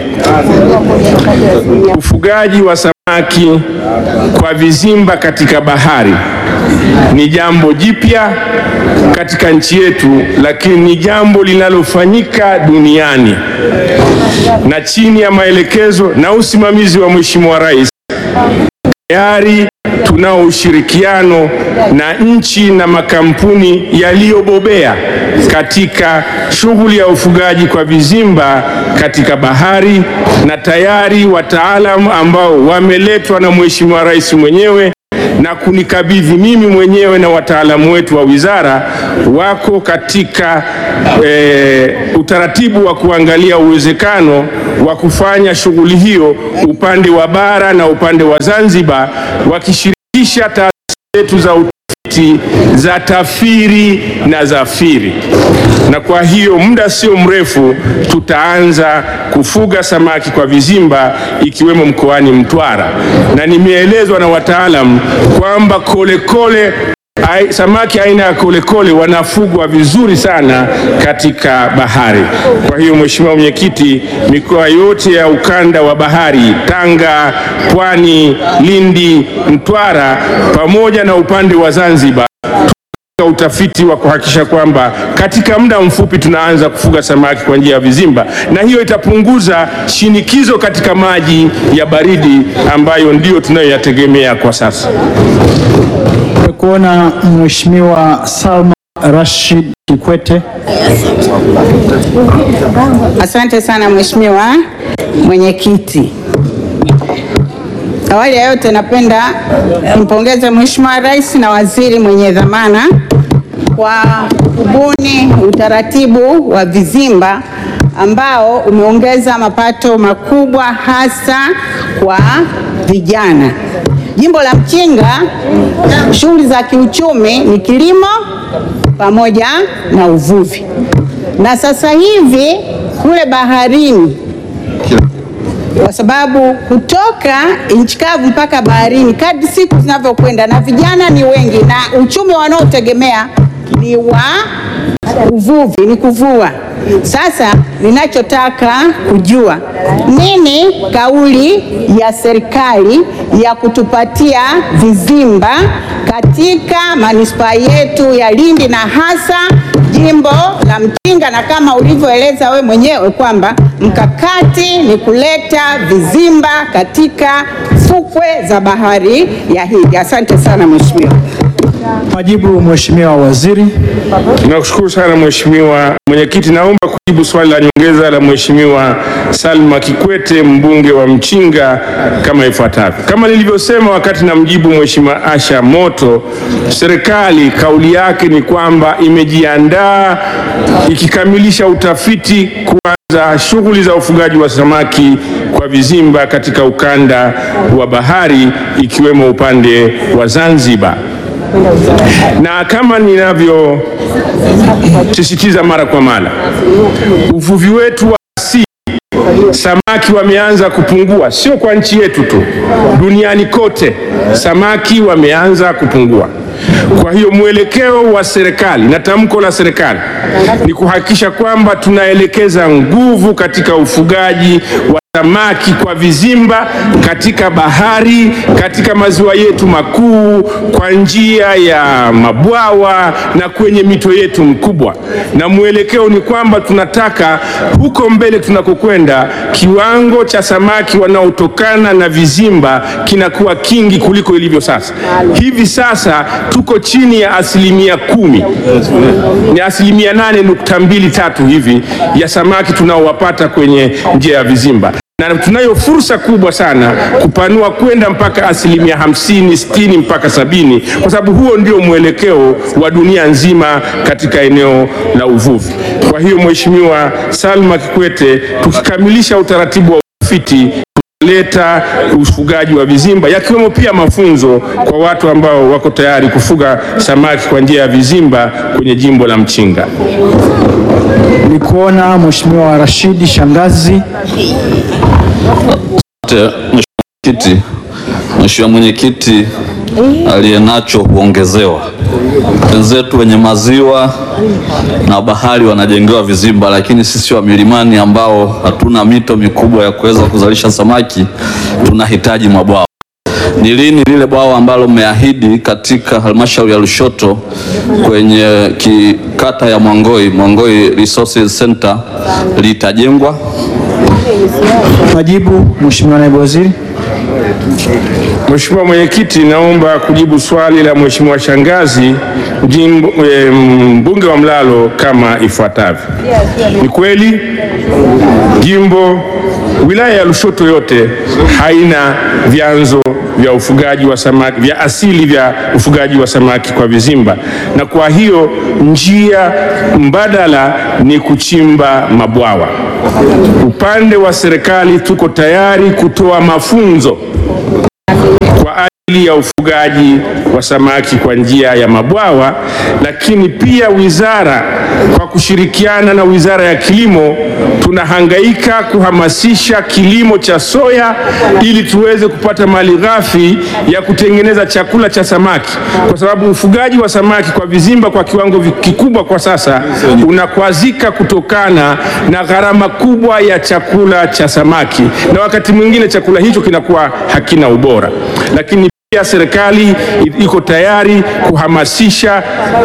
[SPEAKER 15] ufugaji wa samaki kwa vizimba katika bahari ni jambo jipya katika nchi yetu, lakini ni jambo linalofanyika duniani na chini ya maelekezo na usimamizi wa Mheshimiwa Rais tayari tunao ushirikiano na nchi na makampuni yaliyobobea katika shughuli ya ufugaji kwa vizimba katika bahari, na tayari wataalamu ambao wameletwa na Mheshimiwa Rais mwenyewe na kunikabidhi mimi mwenyewe na wataalamu wetu wa wizara wako katika e, utaratibu wa kuangalia uwezekano wa kufanya shughuli hiyo upande wa bara na upande wa Zanzibar, wakishirikisha taasisi zetu za utafiti za TAFIRI na ZAFIRI. Na kwa hiyo muda sio mrefu tutaanza kufuga samaki kwa vizimba ikiwemo mkoani Mtwara, na nimeelezwa na wataalamu kwamba kolekole ai- samaki aina ya kolekole wanafugwa vizuri sana katika bahari. Kwa hiyo Mheshimiwa Mwenyekiti, mikoa yote ya ukanda wa bahari Tanga, Pwani, Lindi, Mtwara pamoja na upande wa Zanzibar katika utafiti wa kuhakikisha kwamba katika muda mfupi tunaanza kufuga samaki kwa njia ya vizimba, na hiyo itapunguza shinikizo katika maji ya baridi ambayo ndiyo tunayoyategemea kwa sasa.
[SPEAKER 1] kuona Mheshimiwa Salma Rashid Kikwete.
[SPEAKER 17] Asante sana Mheshimiwa Mwenyekiti. Awali ya yote napenda nimpongeze Mheshimiwa Rais na waziri mwenye dhamana kwa kubuni utaratibu wa vizimba ambao umeongeza mapato makubwa hasa kwa vijana. Jimbo la Mchinga, shughuli za kiuchumi ni kilimo pamoja na uvuvi, na sasa hivi kule baharini kwa sababu kutoka nchi kavu mpaka baharini, kadri siku zinavyokwenda, na vijana ni wengi, na uchumi wanaotegemea ni wa uvuvi, ni kuvua. Sasa ninachotaka kujua nini kauli ya serikali ya kutupatia vizimba katika manispaa yetu ya Lindi na hasa jimbo la Mchinga, na kama ulivyoeleza we mwenyewe kwamba mkakati ni kuleta vizimba katika fukwe za bahari ya Hindi. Asante sana mheshimiwa.
[SPEAKER 1] Majibu Mheshimiwa Waziri.
[SPEAKER 15] Nakushukuru sana Mheshimiwa Mwenyekiti. Naomba kujibu swali la nyongeza la Mheshimiwa Salma Kikwete mbunge wa Mchinga kama ifuatavyo. Kama nilivyosema wakati namjibu Mheshimiwa Asha Moto, serikali kauli yake ni kwamba imejiandaa ikikamilisha utafiti kuanza shughuli za ufugaji wa samaki kwa vizimba katika ukanda wa bahari ikiwemo upande wa Zanzibar na kama ninavyosisitiza mara kwa mara, uvuvi wetu wa asili, samaki wameanza kupungua, sio kwa nchi yetu tu, duniani kote samaki wameanza kupungua. Kwa hiyo mwelekeo wa serikali na tamko la serikali ni kuhakikisha kwamba tunaelekeza nguvu katika ufugaji wa samaki kwa vizimba katika bahari, katika maziwa yetu makuu, kwa njia ya mabwawa na kwenye mito yetu mkubwa. Na mwelekeo ni kwamba tunataka huko mbele tunakokwenda, kiwango cha samaki wanaotokana na vizimba kinakuwa kingi kuliko ilivyo sasa. Hivi sasa tuko chini ya asilimia kumi, ni asilimia nane nukta mbili tatu hivi ya samaki tunaowapata kwenye njia ya vizimba na tunayo fursa kubwa sana kupanua kwenda mpaka asilimia hamsini, sitini mpaka sabini kwa sababu huo ndio mwelekeo wa dunia nzima katika eneo la uvuvi. Kwa hiyo Mheshimiwa Salma Kikwete, tukikamilisha utaratibu wa utafiti leta ufugaji wa vizimba yakiwemo pia mafunzo kwa watu ambao wako tayari kufuga samaki kwa njia ya vizimba kwenye jimbo la Mchinga.
[SPEAKER 1] Ni kuona Mheshimiwa Rashidi Shangazi.
[SPEAKER 18] Asante, Mheshimiwa Mwenyekiti. Mheshimiwa Mwenyekiti, aliyenacho huongezewa. Wenzetu wenye maziwa na bahari wanajengewa vizimba, lakini sisi wa milimani ambao hatuna mito mikubwa ya kuweza kuzalisha samaki tunahitaji mabwawa. Ni lini lile bwawa ambalo mmeahidi katika halmashauri ya Lushoto kwenye ki- kata ya Mwangoi, Mwangoi Resources Center litajengwa?
[SPEAKER 1] Majibu Mheshimiwa Naibu Waziri.
[SPEAKER 15] Mheshimiwa Mwenyekiti, naomba kujibu swali la Mheshimiwa Shangazi jimbo, e, mbunge wa Mlalo kama ifuatavyo. Ni kweli jimbo wilaya ya Lushoto yote haina vyanzo vya ufugaji wa samaki vya asili vya ufugaji wa samaki kwa vizimba, na kwa hiyo njia mbadala ni kuchimba mabwawa. Upande wa serikali tuko tayari kutoa mafunzo kwa ajili ya ufugaji wa samaki kwa njia ya mabwawa, lakini pia wizara kwa kushirikiana na Wizara ya Kilimo tunahangaika kuhamasisha kilimo cha soya ili tuweze kupata mali ghafi ya kutengeneza chakula cha samaki, kwa sababu ufugaji wa samaki kwa vizimba kwa kiwango vi- kikubwa kwa sasa unakwazika kutokana na gharama kubwa ya chakula cha samaki, na wakati mwingine chakula hicho kinakuwa hakina ubora, lakini pia serikali i- iko tayari kuhamasisha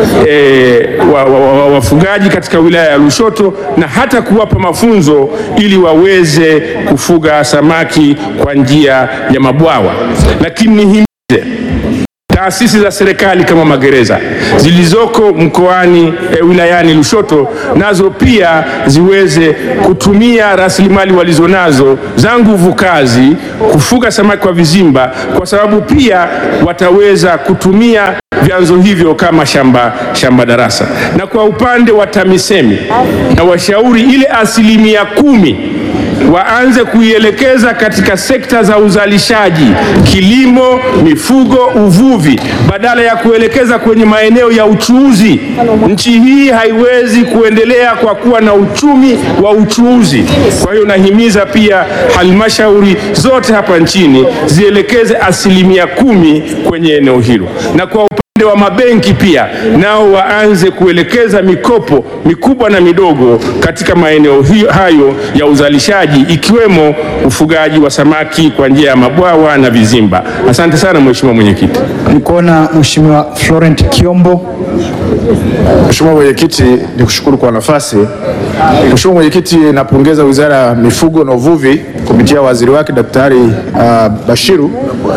[SPEAKER 15] eh, wa- wa- wa- wafugaji katika wilaya ya Lushoto na hata kuwapa mafunzo ili waweze kufuga samaki kwa njia ya mabwawa. Lakini nihimize taasisi za serikali kama magereza zilizoko mkoani e, wilayani Lushoto nazo pia ziweze kutumia rasilimali walizonazo za nguvu kazi kufuga samaki kwa vizimba, kwa sababu pia wataweza kutumia vyanzo hivyo kama shamba, shamba darasa. Na kwa upande wa TAMISEMI na washauri ile asilimia kumi waanze kuielekeza katika sekta za uzalishaji, kilimo, mifugo, uvuvi, badala ya kuelekeza kwenye maeneo ya uchuuzi. Nchi hii haiwezi kuendelea kwa kuwa na uchumi wa uchuuzi. Kwa hiyo nahimiza pia halmashauri zote hapa nchini zielekeze asilimia kumi kwenye eneo hilo, na kwa upande wa mabenki pia nao waanze kuelekeza mikopo mikubwa na midogo katika maeneo hiyo- hayo ya uzalishaji ikiwemo ufugaji wa samaki kwa njia ya mabwawa na vizimba. Asante sana Mheshimiwa Mwenyekiti.
[SPEAKER 1] Nikuona Mheshimiwa Florent Kiombo.
[SPEAKER 19] Mheshimiwa Mwenyekiti, nikushukuru kwa nafasi. Mheshimiwa Mwenyekiti, napongeza Wizara ya Mifugo na Uvuvi kupitia waziri wake Daktari uh, Bashiru,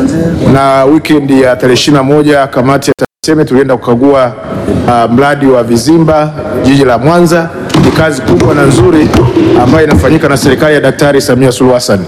[SPEAKER 19] na wikendi ya tarehe 21 kamati ya TAMISEMI tulienda kukagua uh, mradi wa vizimba jiji la Mwanza. Ni kazi kubwa na nzuri ambayo inafanyika na serikali ya Daktari Samia Suluhu Hassan.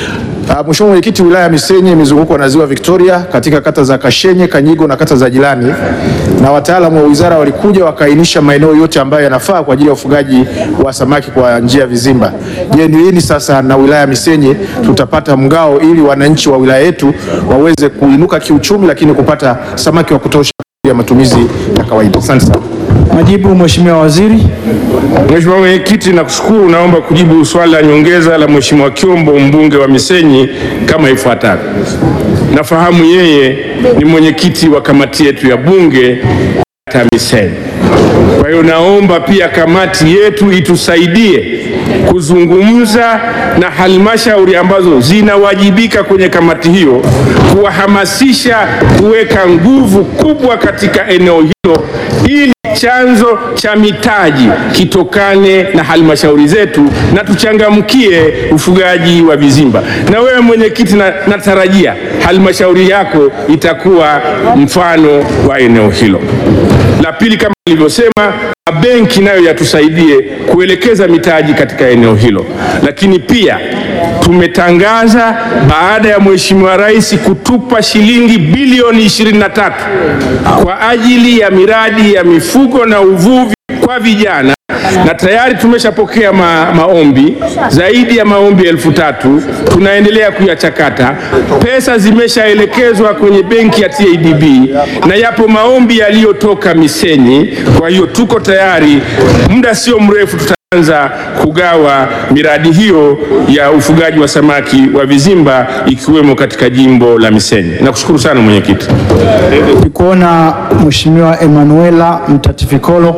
[SPEAKER 19] Uh, Mheshimiwa Mwenyekiti, wilaya ya Misenyi imezungukwa na ziwa Victoria katika kata za Kashenye, Kanyigo na kata za jirani, na wataalamu wa wizara walikuja wakaainisha maeneo yote ambayo yanafaa kwa ajili ya ufugaji wa samaki kwa njia ya vizimba. Je, ni lini sasa na wilaya ya Misenyi tutapata mgao ili wananchi wa wilaya yetu waweze kuinuka kiuchumi, lakini kupata samaki wa kutosha ya matumizi ya kawaida? Asante sana.
[SPEAKER 1] Majibu Mheshimiwa Waziri.
[SPEAKER 15] Mheshimiwa Mwenyekiti, nakushukuru. Naomba kujibu swali la nyongeza la Mheshimiwa Kiombo, mbunge wa Misenyi kama ifuatavyo. Nafahamu yeye ni mwenyekiti wa kamati yetu ya bunge TAMISEMI. Kwa hiyo naomba pia kamati yetu itusaidie kuzungumza na halmashauri ambazo zinawajibika kwenye kamati hiyo, kuwahamasisha kuweka nguvu kubwa katika eneo hilo ili chanzo cha mitaji kitokane na halmashauri zetu na tuchangamkie ufugaji wa vizimba. Na wewe mwenyekiti, na, natarajia halmashauri yako itakuwa mfano wa eneo hilo. La pili, kama nilivyosema, mabenki nayo yatusaidie kuelekeza mitaji katika eneo hilo, lakini pia tumetangaza baada ya Mheshimiwa Rais kutupa shilingi bilioni 23 kwa ajili ya miradi ya mifugo na uvuvi kwa vijana na tayari tumeshapokea ma, maombi zaidi ya maombi elfu tatu tunaendelea kuyachakata. Pesa zimeshaelekezwa kwenye benki ya TADB na yapo maombi yaliyotoka Misenyi. Kwa hiyo tuko tayari, muda sio mrefu tutaanza kugawa miradi hiyo ya ufugaji wa samaki wa vizimba ikiwemo katika jimbo la Misenyi. Nakushukuru sana mwenyekiti.
[SPEAKER 1] Nikuona Mheshimiwa Emanuela Mtatifikolo.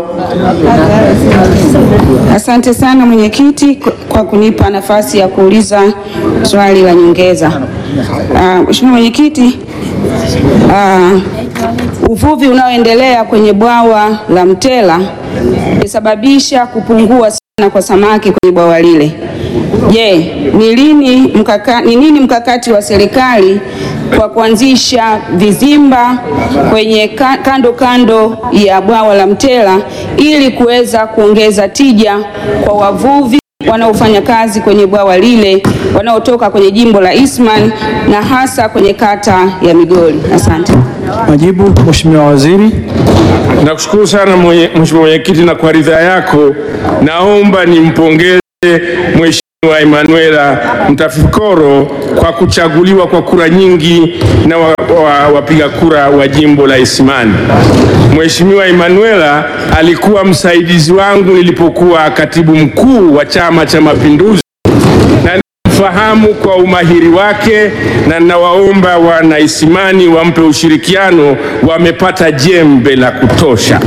[SPEAKER 20] Asante sana mwenyekiti kwa kunipa nafasi ya kuuliza swali la nyongeza. Uh, Mheshimiwa mwenyekiti, uh, uvuvi unaoendelea kwenye bwawa la Mtela umesababisha kupungua sana kwa samaki kwenye bwawa lile. Je, ni lini mkaka, ni nini mkakati wa serikali kwa kuanzisha vizimba kwenye ka- kando kando ya bwawa la Mtera ili kuweza kuongeza tija kwa wavuvi wanaofanya kazi kwenye bwawa lile wanaotoka kwenye jimbo la Eastman na hasa kwenye kata ya Migori. Asante.
[SPEAKER 1] Majibu, Mheshimiwa Waziri.
[SPEAKER 15] Nakushukuru sana mwenye- Mheshimiwa Mwenyekiti, na kwa ridhaa yako naomba nimpongeze Mheshimiwa Emanuela Mtafikoro kwa kuchaguliwa kwa kura nyingi na wapiga wa, wapiga kura wa jimbo la Isimani. Mheshimiwa Emanuela alikuwa msaidizi wangu nilipokuwa katibu mkuu wa Chama cha Mapinduzi na fahamu kwa umahiri wake na ninawaomba wana Isimani wampe ushirikiano, wamepata jembe la kutosha.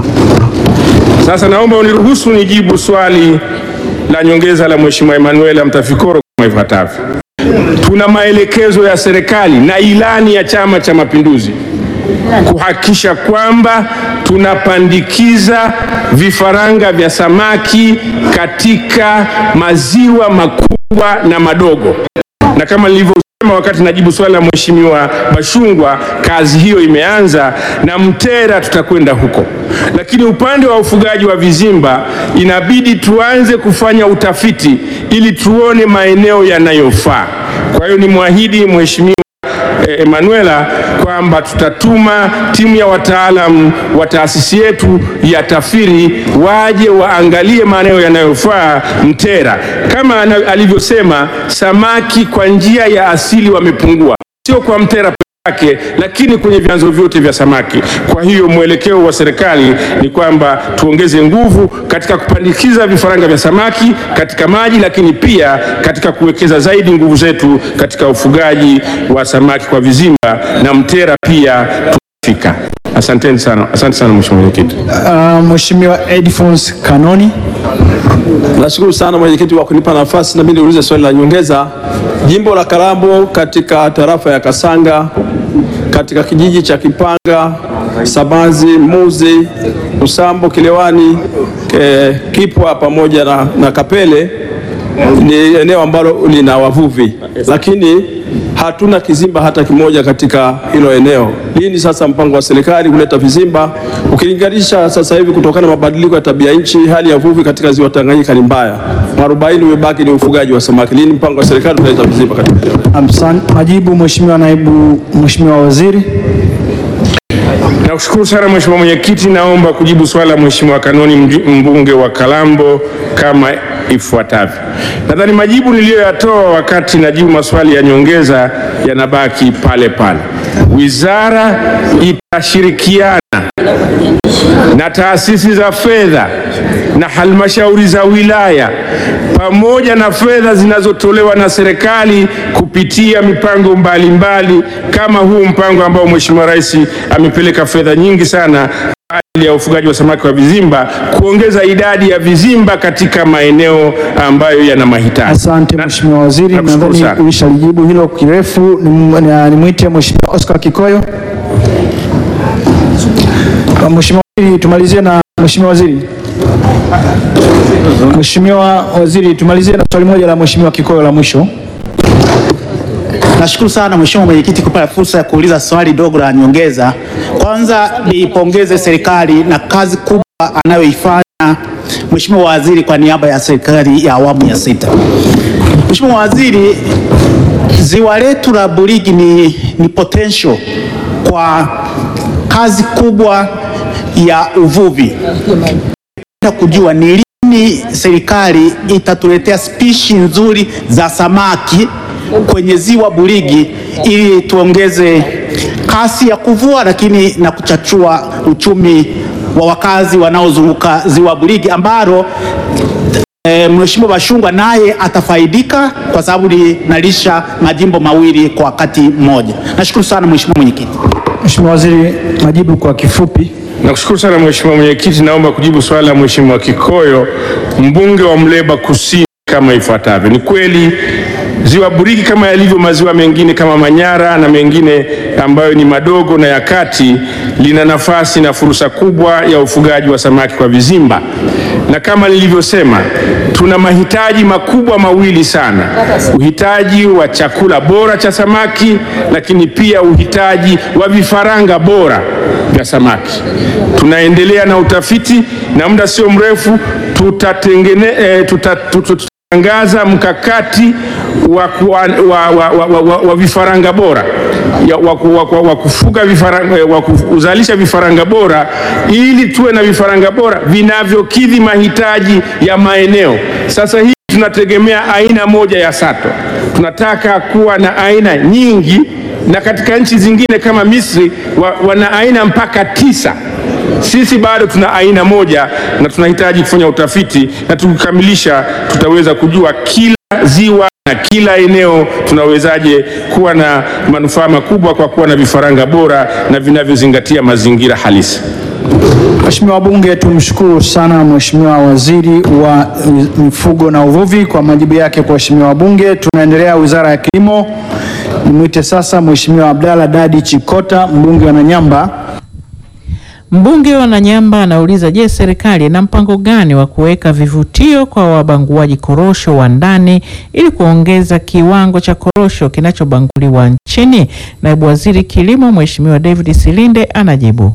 [SPEAKER 15] Sasa naomba uniruhusu nijibu swali la nyongeza la Mheshimiwa Emanuela Mtafikoro kama ifuatavyo. Tuna maelekezo ya serikali na ilani ya Chama cha Mapinduzi kuhakikisha kwamba tunapandikiza vifaranga vya samaki katika maziwa makubwa na madogo, na kama nilivyosema wakati najibu swali la Mheshimiwa Bashungwa, kazi hiyo imeanza na Mtera tutakwenda huko, lakini upande wa ufugaji wa vizimba inabidi tuanze kufanya utafiti ili tuone maeneo yanayofaa. Kwa hiyo nimwahidi Mheshimiwa eh, Emanuela kwamba tutatuma timu ya wataalam wa taasisi yetu ya TAFIRI waje waangalie maeneo yanayofaa Mtera. Kama ana- alivyosema, samaki kwa njia ya asili wamepungua, sio kwa Mtera peke yake, lakini kwenye vyanzo vyote vya samaki. Kwa hiyo mwelekeo wa serikali ni kwamba tuongeze nguvu katika kupandikiza vifaranga vya samaki katika maji, lakini pia katika kuwekeza zaidi nguvu zetu katika ufugaji wa samaki kwa vizimba na Mtera pia tutafika. Asanteni sana, asante sana Mheshimiwa Mwenyekiti.
[SPEAKER 1] Uh, Mheshimiwa Edfons Kanoni.
[SPEAKER 21] Nashukuru sana mwenyekiti kwa kunipa nafasi na mimi niulize swali la nyongeza. Jimbo la Kalambo katika tarafa ya Kasanga katika kijiji cha Kipanga, Sabazi, Muzi, Usambo, Kilewani, ke, Kipwa pamoja na, na Kapele ni eneo ambalo lina wavuvi, lakini hatuna kizimba hata kimoja katika hilo eneo. Lini sasa mpango wa serikali kuleta vizimba, ukilinganisha sasa hivi kutokana na mabadiliko ya tabia nchi, hali ya uvuvi katika ziwa Tanganyika ni mbaya, mwarobaini umebaki ni ufugaji wa samaki. Lini mpango wa serikali utaleta vizimba katika eneo?
[SPEAKER 1] Amsan, majibu Mheshimiwa Naibu Mheshimiwa Waziri.
[SPEAKER 15] Nakushukuru sana Mheshimiwa Mwenyekiti, naomba kujibu swali la Mheshimiwa Kanoni mju- mbunge wa Kalambo kama ifuatavyo. Nadhani majibu niliyoyatoa wakati najibu maswali ya nyongeza yanabaki pale pale. Wizara itashirikiana na taasisi za fedha na halmashauri za wilaya pamoja na fedha zinazotolewa na serikali kupitia mipango mbalimbali kama huu mpango ambao Mheshimiwa Rais amepeleka fedha nyingi sana kwa ajili ya ufugaji wa samaki wa vizimba, kuongeza idadi ya vizimba katika maeneo ambayo yana mahitaji.
[SPEAKER 1] Asante Mheshimiwa Waziri,
[SPEAKER 15] nakushukuru
[SPEAKER 1] nadhani
[SPEAKER 15] sana.
[SPEAKER 1] ulishalijibu hilo kirefu. Nim- na- Nimwite Mheshimiwa Oscar Kikoyo. Uh, Mheshimiwa Waziri, tumalizie na Mheshimiwa Waziri. Mheshimiwa Waziri, tumalizie na swali moja la Mheshimiwa Kikoyo la mwisho.
[SPEAKER 22] Nashukuru sana Mheshimiwa Mwenyekiti kupata fursa ya kuuliza swali dogo la nyongeza. Kwanza niipongeze serikali na kazi kubwa anayoifanya Mheshimiwa Waziri kwa niaba ya serikali ya awamu ya sita. Mheshimiwa Waziri, ziwa letu la Burigi ni, ni potential kwa kazi kubwa ya uvuvi. Nataka kujua ni lini serikali itatuletea spishi nzuri za samaki kwenye ziwa Burigi ili tuongeze kasi ya kuvua, lakini na kuchachua uchumi wa wakazi wanaozunguka ziwa Burigi ambalo e, Mheshimiwa Bashungwa naye atafaidika kwa sababu linalisha majimbo mawili kwa wakati mmoja. Nashukuru sana Mheshimiwa Mwenyekiti.
[SPEAKER 1] Mheshimiwa Waziri, majibu kwa kifupi.
[SPEAKER 15] Nakushukuru sana Mheshimiwa Mwenyekiti, naomba kujibu swali la Mheshimiwa Kikoyo, mbunge wa Mleba Kusini kama ifuatavyo. Ni kweli ziwa Burigi kama yalivyo maziwa mengine kama Manyara na mengine ambayo ni madogo na ya kati lina nafasi na fursa kubwa ya ufugaji wa samaki kwa vizimba, na kama nilivyosema, tuna mahitaji makubwa mawili sana: uhitaji wa chakula bora cha samaki, lakini pia uhitaji wa vifaranga bora vya samaki. Tunaendelea na utafiti na muda sio mrefu tutatengene, eh, tuta, tuta, tutatangaza mkakati wa, kuwa, wa, wa, wa, wa, wa, wa vifaranga bora ya, wa, wa, wa, wa kufuga vifaranga, wa kuzalisha vifaranga bora ili tuwe na vifaranga bora vinavyokidhi mahitaji ya maeneo. Sasa hii tunategemea aina moja ya sato, tunataka kuwa na aina nyingi, na katika nchi zingine kama Misri wa, wana aina mpaka tisa. Sisi bado tuna aina moja na tunahitaji kufanya utafiti, na tukikamilisha tutaweza kujua kila ziwa na kila eneo tunawezaje kuwa na manufaa makubwa kwa kuwa na vifaranga bora na vinavyozingatia mazingira halisi.
[SPEAKER 1] Mheshimiwa wabunge, tumshukuru sana Mheshimiwa Waziri wa Mifugo na Uvuvi kwa majibu yake kwa waheshimiwa wabunge. Tunaendelea Wizara ya Kilimo. Nimwite sasa Mheshimiwa Abdalla Dadi Chikota, mbunge wa Nanyamba.
[SPEAKER 6] Mbunge wa Nanyamba anauliza, je, serikali ina mpango gani wa kuweka vivutio kwa wabanguaji korosho wa ndani ili kuongeza kiwango cha korosho kinachobanguliwa nchini? Naibu Waziri Kilimo Mheshimiwa David Silinde anajibu.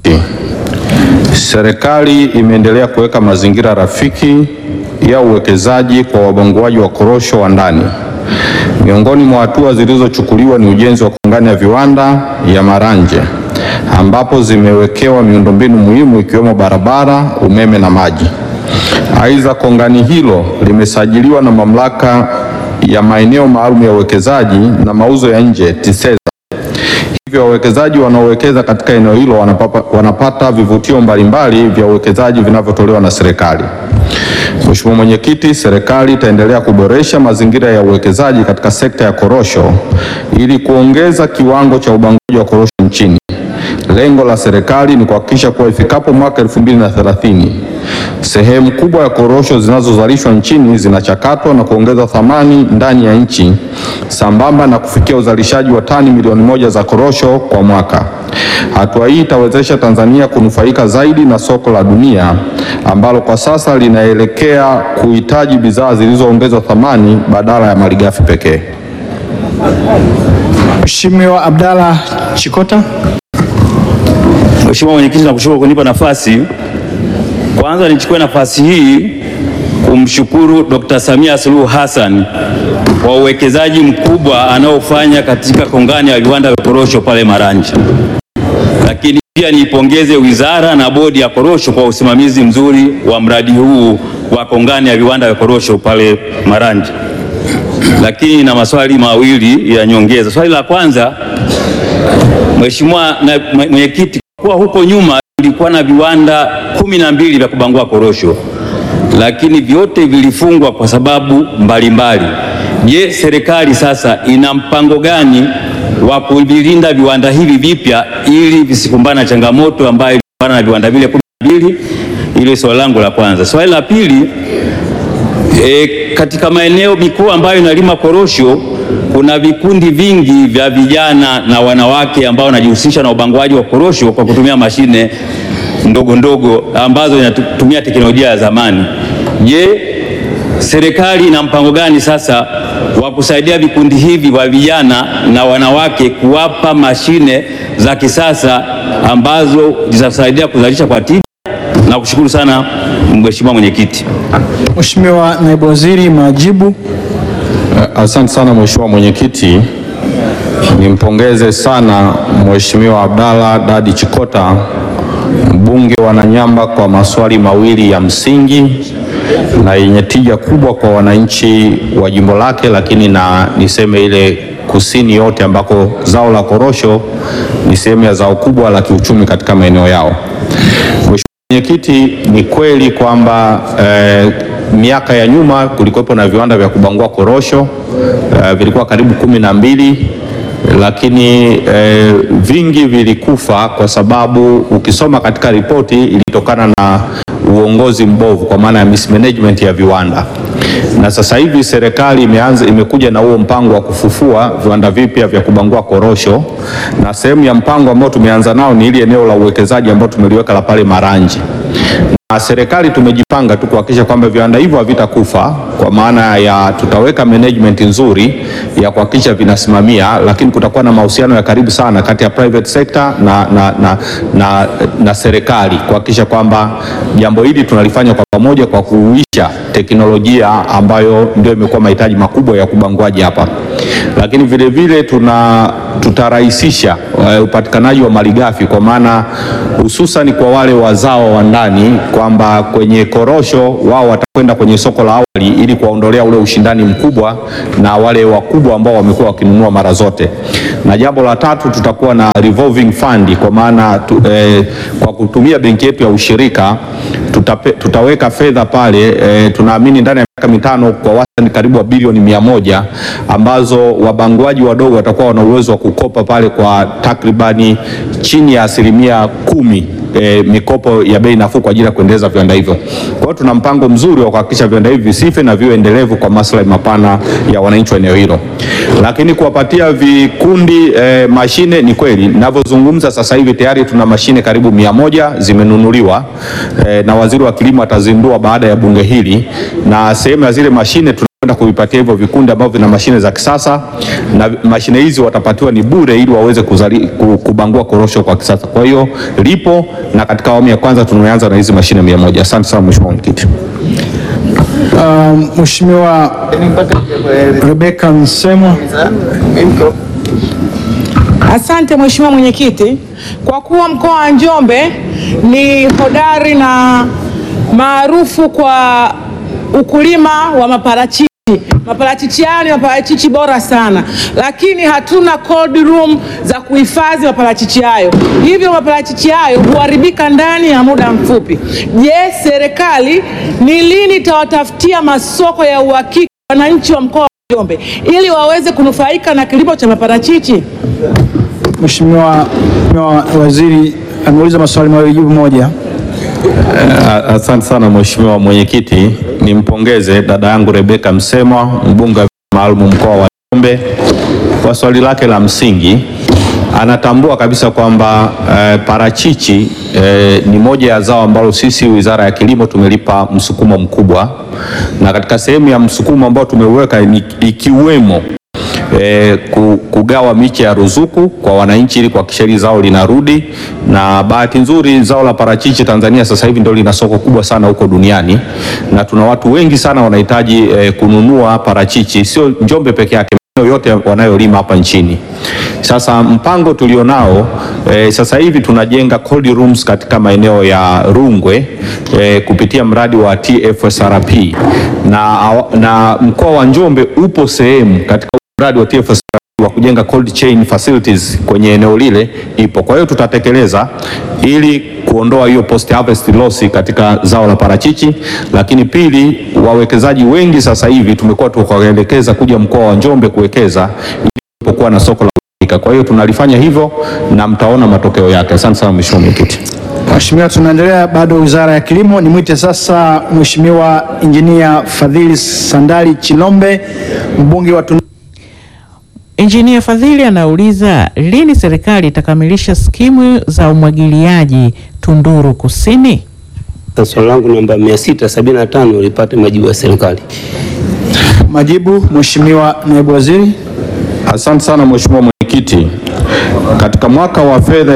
[SPEAKER 3] Serikali imeendelea kuweka mazingira rafiki ya uwekezaji kwa wabanguaji wa korosho wa ndani. Miongoni mwa hatua zilizochukuliwa ni ujenzi wa kongani ya viwanda ya Maranje ambapo zimewekewa miundombinu muhimu ikiwemo barabara, umeme na maji. Aidha, kongani hilo limesajiliwa na mamlaka ya maeneo maalum ya uwekezaji na mauzo ya nje TISEZA. Hivyo wawekezaji wanaowekeza katika eneo hilo wanapata, wanapata vivutio mbalimbali vya uwekezaji vinavyotolewa na serikali. Mheshimiwa Mwenyekiti, serikali itaendelea kuboresha mazingira ya uwekezaji katika sekta ya korosho ili kuongeza kiwango cha ubanguaji wa korosho nchini. Lengo la serikali ni kuhakikisha kuwa ifikapo mwaka 2030 sehemu kubwa ya korosho zinazozalishwa nchini zinachakatwa na kuongeza thamani ndani ya nchi sambamba na kufikia uzalishaji wa tani milioni moja za korosho kwa mwaka. Hatua hii itawezesha Tanzania kunufaika zaidi na soko la dunia ambalo kwa sasa linaelekea kuhitaji bidhaa zilizoongezwa thamani badala ya malighafi pekee.
[SPEAKER 1] Mheshimiwa Abdalla Chikota.
[SPEAKER 4] Mheshimiwa Mwenyekiti, nakushukuru kunipa nafasi. Kwanza nichukue nafasi hii kumshukuru Dr. Samia Suluhu Hassan kwa uwekezaji mkubwa anaofanya katika kongani ya viwanda vya korosho pale Maranje. Lakini pia niipongeze wizara na bodi ya korosho kwa usimamizi mzuri wa mradi huu wa kongani ya viwanda vya korosho pale Maranje. Lakini na maswali mawili ya nyongeza. Swali la kwanza, Mheshimiwa na mwenyekiti, kwa huko nyuma tulikuwa na viwanda kumi na mbili vya kubangua korosho, lakini vyote vilifungwa kwa sababu mbalimbali. Je, serikali sasa ina mpango gani wa kuvilinda viwanda hivi vipya ili visikumbane na changamoto ambayo ilikumbana na viwanda vile kumi na mbili? Ile swali langu la kwanza. Swali la pili, e, katika maeneo mikoa ambayo inalima korosho kuna vikundi vingi vya vijana na wanawake ambao wanajihusisha na ubanguaji wa korosho kwa kutumia mashine ndogo ndogo ambazo zinatumia teknolojia ya zamani. Je, serikali ina mpango gani sasa wa kusaidia vikundi hivi vya vijana na wanawake kuwapa mashine za kisasa ambazo zitasaidia kuzalisha kwa tija? Na kushukuru sana Mheshimiwa Mwenyekiti.
[SPEAKER 1] Mheshimiwa Naibu Waziri, majibu.
[SPEAKER 3] Asante sana Mheshimiwa Mwenyekiti. Nimpongeze sana Mheshimiwa Abdalla Dadi Chikota mbunge wa Nanyamba kwa maswali mawili ya msingi na yenye tija kubwa kwa wananchi wa jimbo lake, lakini na niseme ile kusini yote ambako zao la korosho ni sehemu ya zao kubwa la kiuchumi katika maeneo yao. Mheshimiwa Mwenyekiti, ni kweli kwamba eh, miaka ya nyuma kulikuwepo na viwanda vya kubangua korosho eh, vilikuwa karibu kumi na mbili lakini eh, vingi vilikufa kwa sababu ukisoma katika ripoti ilitokana na uongozi mbovu kwa maana ya mismanagement ya viwanda. na sasa hivi serikali imeanza imekuja na huo mpango wa kufufua viwanda vipya vya kubangua korosho, na sehemu ya mpango ambao tumeanza nao ni ili eneo la uwekezaji ambao tumeliweka la pale Maranji na serikali tumejipanga tu kuhakikisha kwamba viwanda hivyo havitakufa, kwa maana ya tutaweka management nzuri ya kuhakikisha vinasimamia, lakini kutakuwa na mahusiano ya karibu sana kati ya private sector na, na, na, na, na serikali kuhakikisha kwamba jambo hili tunalifanya kwa pamoja kwa kuuisha teknolojia ambayo ndio imekuwa mahitaji makubwa ya kubanguaji hapa, lakini vile vile tuna tutarahisisha uh, upatikanaji wa malighafi kwa maana hususan kwa wale wazao wa ndani kwamba kwenye korosho wao watakwenda kwenye soko la awali ili kuwaondolea ule ushindani mkubwa na wale wakubwa ambao wamekuwa wakinunua mara zote. Na jambo la tatu tutakuwa na revolving fund kwa maana tu, eh, kwa kutumia benki yetu ya ushirika tutape, tutaweka fedha pale eh, tunaamini ndani ya miaka mitano kwa wastani karibu wa bilioni mia moja ambazo wabanguaji wadogo watakuwa wana uwezo wa kukopa pale kwa takribani chini ya asilimia kumi e, mikopo ya bei nafuu kwa ajili ya kuendeleza viwanda hivyo. Kwa hiyo tuna mpango mzuri wa kuhakikisha viwanda hivi visife na viwe endelevu kwa maslahi mapana ya wananchi wa eneo hilo. Lakini kuwapatia vikundi e, mashine, ni kweli ninavyozungumza sasa hivi tayari tuna mashine karibu mia moja zimenunuliwa e, na waziri wa kilimo atazindua baada ya bunge hili, na sehemu ya zile mashine tuna kwenda kuvipatia hivyo vikundi ambavyo vina mashine za kisasa na mashine hizi watapatiwa ni bure ili waweze kuzali, ku- kubangua korosho kwa kisasa. Kwa hiyo lipo na katika awamu ya kwanza tumeanza na hizi mashine mia moja. Asante sana Mheshimiwa Mwenyekiti.
[SPEAKER 1] Um, Mheshimiwa Rebecca Msemwa.
[SPEAKER 2] Asante Mheshimiwa Mwenyekiti, kwa kuwa mkoa wa Njombe ni hodari na maarufu kwa ukulima wa maparachichi. Maparachichi haya ni maparachichi bora sana, lakini hatuna cold room za kuhifadhi maparachichi hayo, hivyo maparachichi hayo huharibika ndani ya muda mfupi. Je, serikali ni lini itawatafutia masoko ya uhakika wananchi wa mkoa wa Njombe ili waweze kunufaika na kilimo cha maparachichi?
[SPEAKER 1] Mheshimiwa Mheshimiwa Waziri ameuliza maswali mawili, jibu moja.
[SPEAKER 3] Uh, asante sana Mheshimiwa Mwenyekiti, nimpongeze dada yangu Rebeka Msemwa, mbunge wa maalum mkoa wa Njombe kwa swali lake la msingi. Anatambua kabisa kwamba eh, parachichi eh, ni moja ya zao ambalo sisi Wizara ya Kilimo tumelipa msukumo mkubwa, na katika sehemu ya msukumo ambao tumeuweka ni ikiwemo e, kugawa miche ya ruzuku kwa wananchi ili kuhakikisha hili zao linarudi, na bahati nzuri zao la parachichi Tanzania sasa hivi ndio lina soko kubwa sana huko duniani, na tuna watu wengi sana wanahitaji e, kununua parachichi, sio Njombe peke yake maeneo yote wanayolima hapa nchini. Sasa mpango tulionao e, sasa hivi tunajenga cold rooms katika maeneo ya Rungwe e, kupitia mradi wa TFSRP na, na mkoa wa Njombe upo sehemu katika mradi wa TFSRP wa kujenga cold chain facilities kwenye eneo lile ipo. Kwa hiyo tutatekeleza ili kuondoa hiyo post harvest loss katika zao la parachichi, lakini pili, wawekezaji wengi sasa hivi tumekuwa tukawaelekeza kuja mkoa wa Njombe kuwekeza ili kuwa na soko la uhakika. Kwa hiyo tunalifanya hivyo na mtaona matokeo yake. Asante sana Mheshimiwa Mwenyekiti.
[SPEAKER 1] Mheshimiwa, tunaendelea bado Wizara ya Kilimo. Nimwite sasa Mheshimiwa Injinia Fadhili Sandali Chilombe, mbunge wa Tunduru.
[SPEAKER 6] Injinia Fadhili anauliza lini serikali itakamilisha skimu za umwagiliaji Tunduru Kusini?
[SPEAKER 5] Swali langu namba 675 lipate majibu ya serikali.
[SPEAKER 1] Majibu, Mheshimiwa Naibu Waziri.
[SPEAKER 3] Asante sana Mheshimiwa Mwenyekiti. Katika mwaka wa fedha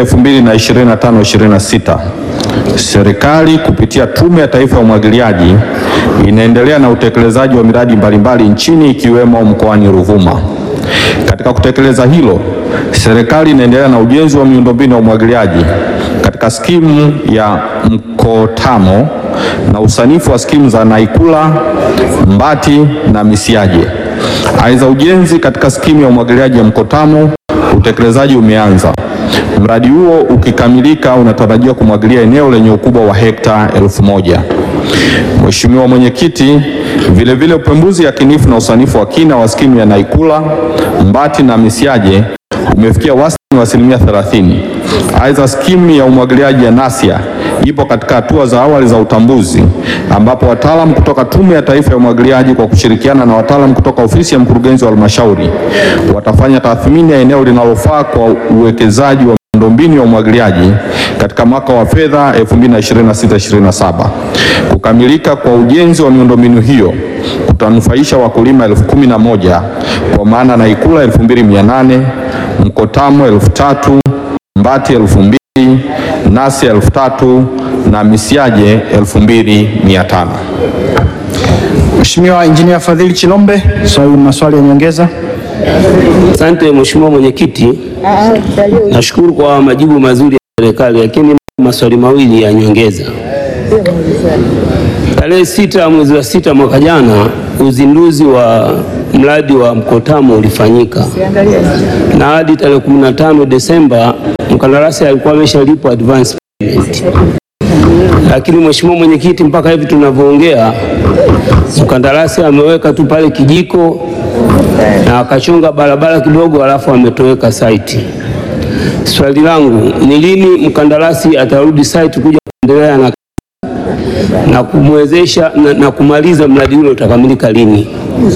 [SPEAKER 3] 2025-26 serikali kupitia Tume ya Taifa ya Umwagiliaji inaendelea na utekelezaji wa miradi mbalimbali nchini ikiwemo mkoani Ruvuma. Katika kutekeleza hilo, serikali inaendelea na ujenzi wa miundombinu ya umwagiliaji katika skimu ya Mkotamo na usanifu wa skimu za Naikula, Mbati na Misiaje. Aidha, ujenzi katika skimu ya umwagiliaji ya Mkotamo utekelezaji umeanza. Mradi huo ukikamilika unatarajiwa kumwagilia eneo lenye ukubwa wa hekta elfu moja. Mheshimiwa Mwenyekiti, vilevile upembuzi yakinifu na usanifu wa kina wa skimu ya Naikula, Mbati na Misiaje umefikia wastani wa asilimia 30 Aidha, skimu ya umwagiliaji ya NASIA ipo katika hatua za awali za utambuzi ambapo wataalamu kutoka Tume ya Taifa ya Umwagiliaji kwa kushirikiana na wataalamu kutoka ofisi ya mkurugenzi wa halmashauri watafanya tathmini ya eneo linalofaa kwa uwekezaji wa miundombinu ya umwagiliaji katika mwaka wa fedha 2026/2027. Kukamilika kwa ujenzi wa miundombinu hiyo kutanufaisha wakulima elfu kumi na moja kwa maana Naikula 2800, Mkotamo 3000, Mbati 2000, Nasia 3000 na Misiaje 2500.
[SPEAKER 1] Mheshimiwa Injinia Fadhili Chilombe, swali maswali ya nyongeza.
[SPEAKER 5] Asante Mheshimiwa Mwenyekiti, nashukuru kwa majibu mazuri ya serikali, lakini maswali mawili ya nyongeza. Tarehe sita mwezi wa sita mwaka jana uzinduzi wa mradi wa Mkotamo ulifanyika na hadi tarehe 15 Desemba mkandarasi alikuwa ameshalipwa advance payment, lakini Mheshimiwa Mwenyekiti, mpaka hivi tunavyoongea mkandarasi ameweka tu pale kijiko na akachonga barabara kidogo, alafu ametoweka site. Swali langu ni lini mkandarasi atarudi site kuja kuendelea na, na kumwezesha na, na kumaliza mradi ule utakamilika lini?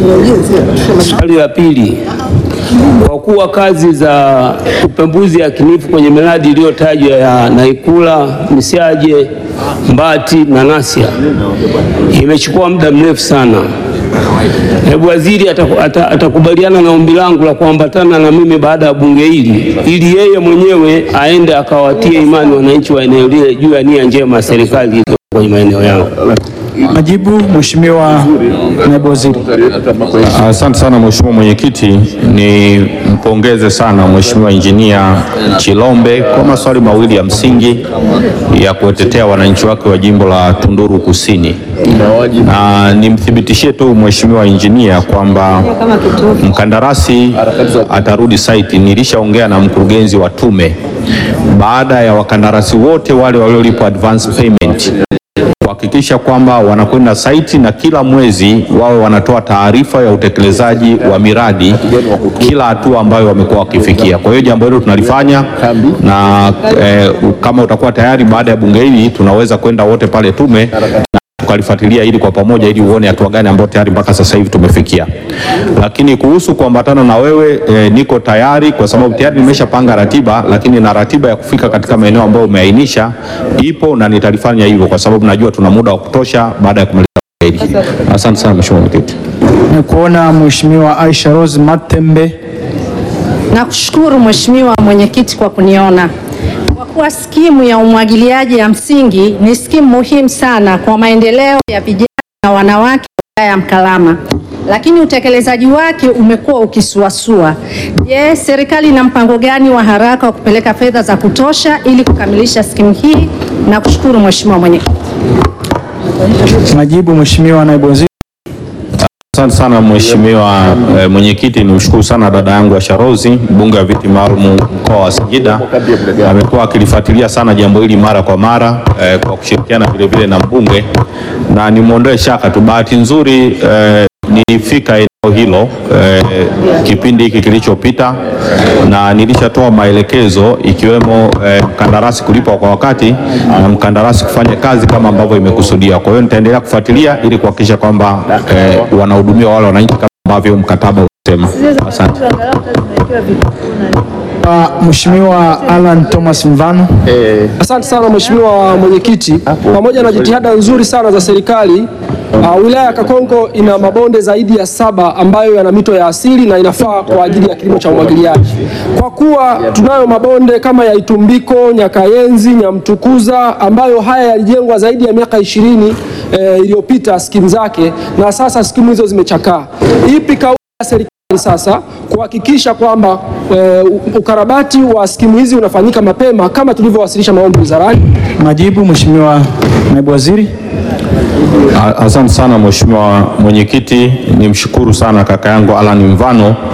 [SPEAKER 5] Swali la pili, kwa kuwa kazi za upembuzi yakinifu kwenye miradi iliyotajwa ya Naikula, Misiaje, Mbati na Nasia imechukua muda mrefu sana. Hebu waziri ataku- ata- atakubaliana na ombi langu la kuambatana na mimi baada ya bunge hili ili yeye mwenyewe aende akawatie imani wananchi wa eneo lile juu ya nia njema ya serikali iliyo kwenye maeneo yao.
[SPEAKER 1] Majibu, Mheshimiwa Naibu Waziri.
[SPEAKER 3] Asante sana Mheshimiwa Mwenyekiti, ni mpongeze sana Mheshimiwa Injinia Chilombe kwa maswali mawili ya msingi ya kuwatetea wananchi wake wa jimbo la Tunduru Kusini, na nimthibitishie tu Mheshimiwa Injinia kwamba mkandarasi atarudi site. Nilishaongea na mkurugenzi wa tume baada ya wakandarasi wote wale waliolipwa advance payment kuhakikisha kwamba wanakwenda saiti na kila mwezi wawe wanatoa taarifa ya utekelezaji wa miradi kila hatua ambayo wamekuwa wakifikia. Kwa hiyo jambo hilo tunalifanya na eh, kama utakuwa tayari baada ya bunge hili tunaweza kwenda wote pale tume na tukalifuatilia ili kwa pamoja ili uone hatua gani ambayo tayari mpaka sasa hivi tumefikia. Lakini kuhusu kuambatana na wewe e, niko tayari kwa sababu tayari nimeshapanga ratiba, lakini na ratiba ya kufika katika maeneo ambayo umeainisha ipo na nitalifanya hivyo kwa sababu najua tuna muda wa kutosha baada ya kumaliza hili. Asante sana Mheshimiwa Mwenyekiti.
[SPEAKER 1] Nikuona Mheshimiwa Aisha Rose Matembe.
[SPEAKER 8] Nakushukuru Mheshimiwa Mwenyekiti kwa kuniona. Kwa kuwa skimu ya umwagiliaji ya msingi ni skimu muhimu sana kwa maendeleo ya vijana na wanawake wilaya ya Mkalama, lakini utekelezaji wake umekuwa ukisuasua. Je, serikali ina mpango gani wa haraka wa kupeleka fedha za kutosha ili kukamilisha skimu hii? Nakushukuru Mheshimiwa Mwenyekiti.
[SPEAKER 1] Majibu, Mheshimiwa Naibu Waziri.
[SPEAKER 3] Asante sana Mheshimiwa eh, Mwenyekiti, nimshukuru sana dada yangu Asha Rose, mbunge wa viti maalum mkoa wa Singida. Amekuwa akilifuatilia sana jambo hili mara kwa mara eh, kwa kushirikiana vile vile na mbunge, na nimwondoe shaka tu, bahati nzuri eh, nilifika eneo hilo eh, kipindi hiki kilichopita na nilishatoa maelekezo ikiwemo eh, mkandarasi kulipwa kwa wakati na mkandarasi kufanya kazi kama ambavyo imekusudia. Kwa hiyo nitaendelea kufuatilia ili kuhakikisha kwamba eh, wanahudumia wale wananchi kama ambavyo mkataba unasema. Asante.
[SPEAKER 1] Uh, Mheshimiwa Alan Thomas Mvano.
[SPEAKER 21] Asante sana Mheshimiwa Mwenyekiti, pamoja na jitihada nzuri sana za serikali uh, wilaya ya Kakonko ina mabonde zaidi ya saba ambayo yana mito ya asili na inafaa kwa ajili ya kilimo cha umwagiliaji. Kwa kuwa tunayo mabonde kama ya Itumbiko, Nyakayenzi, Nyamtukuza ambayo haya yalijengwa zaidi ya miaka ishirini eh, iliyopita skimu zake na sasa skimu hizo zimechakaa. Ipi kauli ya serikali sasa kuhakikisha kwamba e, ukarabati wa skimu hizi unafanyika mapema kama tulivyowasilisha maombi wizarani.
[SPEAKER 1] Majibu, Mheshimiwa Naibu Waziri.
[SPEAKER 3] A- Asante sana Mheshimiwa Mwenyekiti, nimshukuru sana kaka yangu Alan Mvano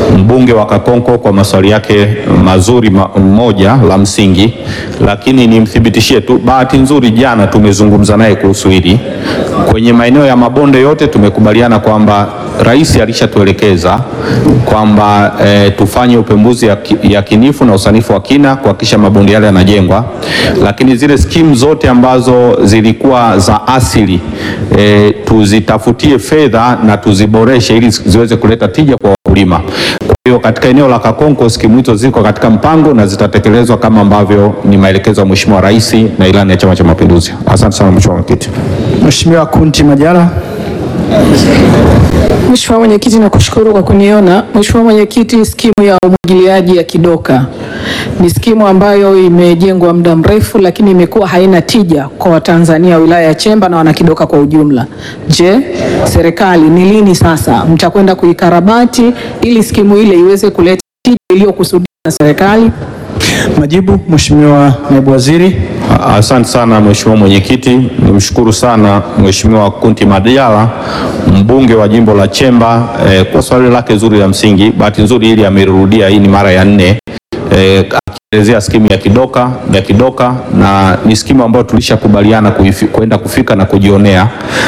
[SPEAKER 3] mbunge wa Kakonko kwa maswali yake mazuri ma, moja la msingi, lakini nimthibitishie tu, bahati nzuri jana tumezungumza naye kuhusu hili. Kwenye maeneo ya mabonde yote tumekubaliana kwamba rais alishatuelekeza kwamba e, tufanye upembuzi yaki- yakinifu na usanifu wa kina kuhakikisha mabonde yale yanajengwa, lakini zile skimu zote ambazo zilikuwa za asili e, tuzitafutie fedha na tuziboreshe ili ziweze kuleta tija kwa wakulima. Kwa hiyo katika eneo la Kakonko skimu hizo ziko katika mpango na zitatekelezwa kama ambavyo ni maelekezo ya Mheshimiwa Rais na ilani ya Chama cha Mapinduzi. Asante sana Mheshimiwa Mwenyekiti.
[SPEAKER 1] Mheshimiwa Kunti Majala.
[SPEAKER 9] Mheshimiwa Mwenyekiti, nakushukuru kwa kuniona. Mheshimiwa Mwenyekiti, skimu ya umwagiliaji ya Kidoka ni skimu ambayo imejengwa muda mrefu, lakini imekuwa haina tija kwa Watanzania wa wilaya ya Chemba na wanakidoka kwa ujumla. Je, serikali ni lini sasa mtakwenda kuikarabati ili skimu ile iweze kuleta tija iliyokusudiwa na serikali?
[SPEAKER 1] Majibu, Mheshimiwa Naibu Waziri.
[SPEAKER 3] Asante sana Mheshimiwa Mwenyekiti, nimshukuru sana Mheshimiwa Kunti Madiala mbunge wa jimbo la Chemba eh, kwa swali lake zuri la msingi. Bahati nzuri hili amerudia, hii ni mara ya nne eh, akielezea skimu ya Kidoka ya Kidoka, na ni skimu ambayo tulishakubaliana kuifi- kwenda kufika na kujionea